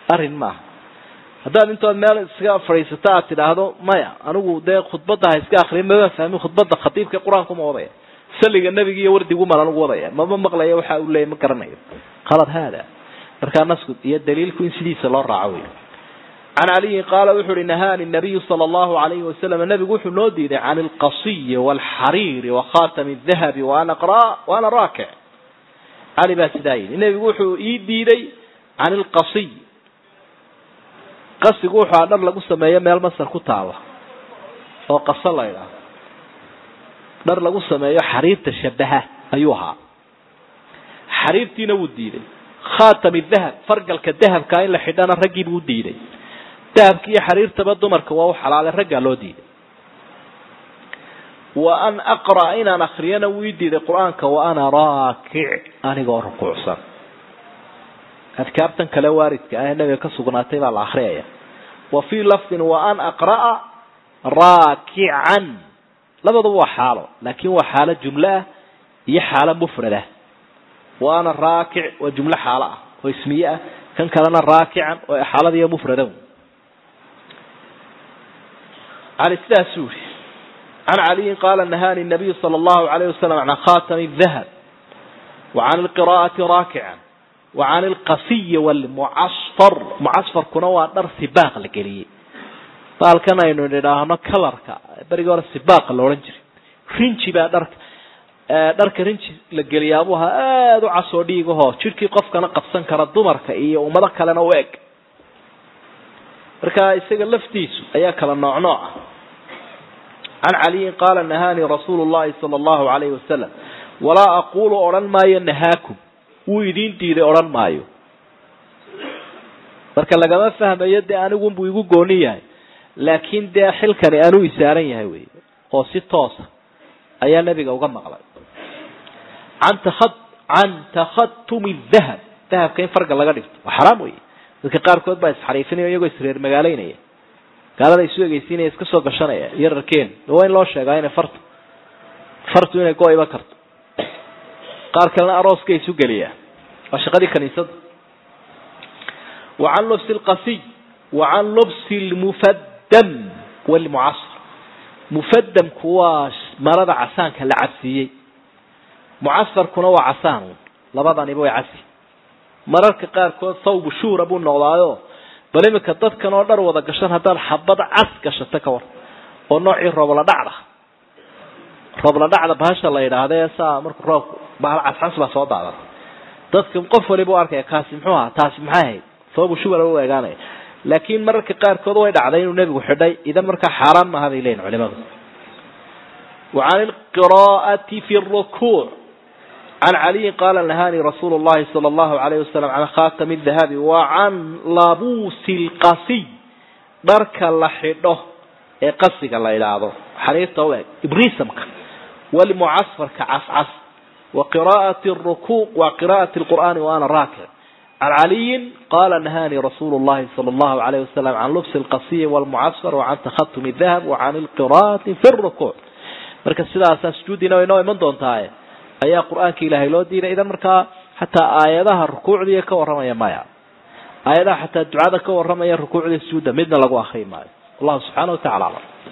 arrin maaha haddaad intood meel iska fadhiisato aad tidhaahdo maya anigu dee khudbadda ha iska akriya mama fahmin khudbadda khatiibka qur-aanku ma wadaya saliga nebiga iyo wardigu malan ugu wadaya mama maqlaya waxa uu leeyay ma garanayo qalad haada markaa nasku iyo daliilku in sidiisa loo raaco wey can caliyin qaala wuxu uhi nahaani nabiyu sala allahu alayhi wasalam nabigu wuxuu noo diiday can alqasiyi waalxariiri wakhatami dahabi waana qra waana raakic cali baa sidaa yidhi nebigu wuxuu ii diiday can alqasiy qasigu wuxuu a dhar lagu sameeyo meel masar ku taala oo qaso la ydhaah dhar lagu sameeyo xariirta shabaha ayuu ahaa xariirtiina wuu diiday khatami dahab fargalka dahabkaa in la xidhana raggii buu diiday dahabka iyo xariirtaba dumarka waa u xalaalay raggaa loo diiday wa an aqra'a inaan akriyana wuu ii diiday qur-aanka wa ana raakic anigoo rukuucsan adkaartan kale waaridka ah ee nabiga ka sugnaatay baa la akriyaya wa fii lafdin wa an aqra'a raakican labaduba waa xaalo laakin waa xaalo jumlo ah iyo xaalo mufrad ah wa ana raakic waa jumlo xaalo ah oo ismiye ah kan kalena raakican oo xaaladiiyo mufrada cali sidaasuu yihi can caliyin qaala nahaani nabiyu sala allahu alayh wasalam can khatami dahab wa can alqira'ati raakican wa can alqasiyi walmucasfar mucasfarkuna waa dhar sibaaq la geliyey baalkan aynu nidhaahno kalarka berigii hore sibaaqa la odhan jiray rinji baa dharka dharka rinji la geliyaabuu ahaa aada u casoo dhiigahoo jidhkii qofkana qabsan kara dumarka iyo ummado kalena u eg marka isaga laftiisu ayaa kala nooc nooc ah can caliyin qaala nahaanii rasuulu llahi sala allahu alayhi wasalam walaa aqulu odhan maayo nahaakum wuu idiin diiday odhan maayo marka lagama fahmayo dee anigunbuu igu gooni yahay laakiin dee xilkani anuu isaaran yahay wey oo si toosa ayaa nebiga uga maqlay an taa can takhatumi dahab dahabka in farga laga dhigto waa xaraam wey dadka qaarkood baa isxariifinaya iyagoo isreer magaaleynaya gaalada isu egeysiinaya iska soo gashanaya iyo rarkeen waa in loo sheegaa inay fartu fartu inay go-iba karto qaar kalena arooska isu geliyaa waa shaqadii kaniisada wa can lubsi lqasiy wa can lubsi lmufaddam walmucasar mufadamku waa marada casaanka la cabsiiyey mucasarkuna waa casaan labadaniba way casi mararka qaarkood thawbu shuhra buu noqdaayo bal iminka dadkan oo dhar wada gashan haddaad xabad cas gashato ka war oo noocii roobla dhacda roobla dhacda bahasha la yidhaahda saa markuu roobku bahal cascas baa soo daadan dadka qof waliba u arkaya kaasi muxuu ahaa taasi maxay ahayd thawbu shuhra u eegaanaya laakiin mararka qaarkood way dhacday inuu nebigu xidhay idan markaa xaaraan maaha bay leeyihin culimadu wa can alqiraa'ati fi rukuuc can caliyin qaala nahaanii rasuulu llahi sala allahu alayhi wasalam can khatami dahabi wa can labuusi lqasiy dharka la xidho ee qasiga la idhaahdo xariirta u eg ibrisamka walmucasfarka cascas wa qiraa'ati rukuuc wa qiraa'ati lqur'aani wa ana raakic can caliyin qala nahaanii rasuulu llahi sala allahu alayh wasalam can lubsi alqasiyi walmucasfar wa can takhatumi dahab wa can alqiraa'ati fi rukuuc marka sidaasaa sujuudiina way noo iman doontaaye ayaa qur-aanka ilaahay loo diiday idan markaa xataa aayadaha rukuucdiiya ka warramaya maya aayadaha xataa ducada ka warramaya rukuucdii sujuudda midna lagu akri maayo wallahu subxaana wa tacala aclam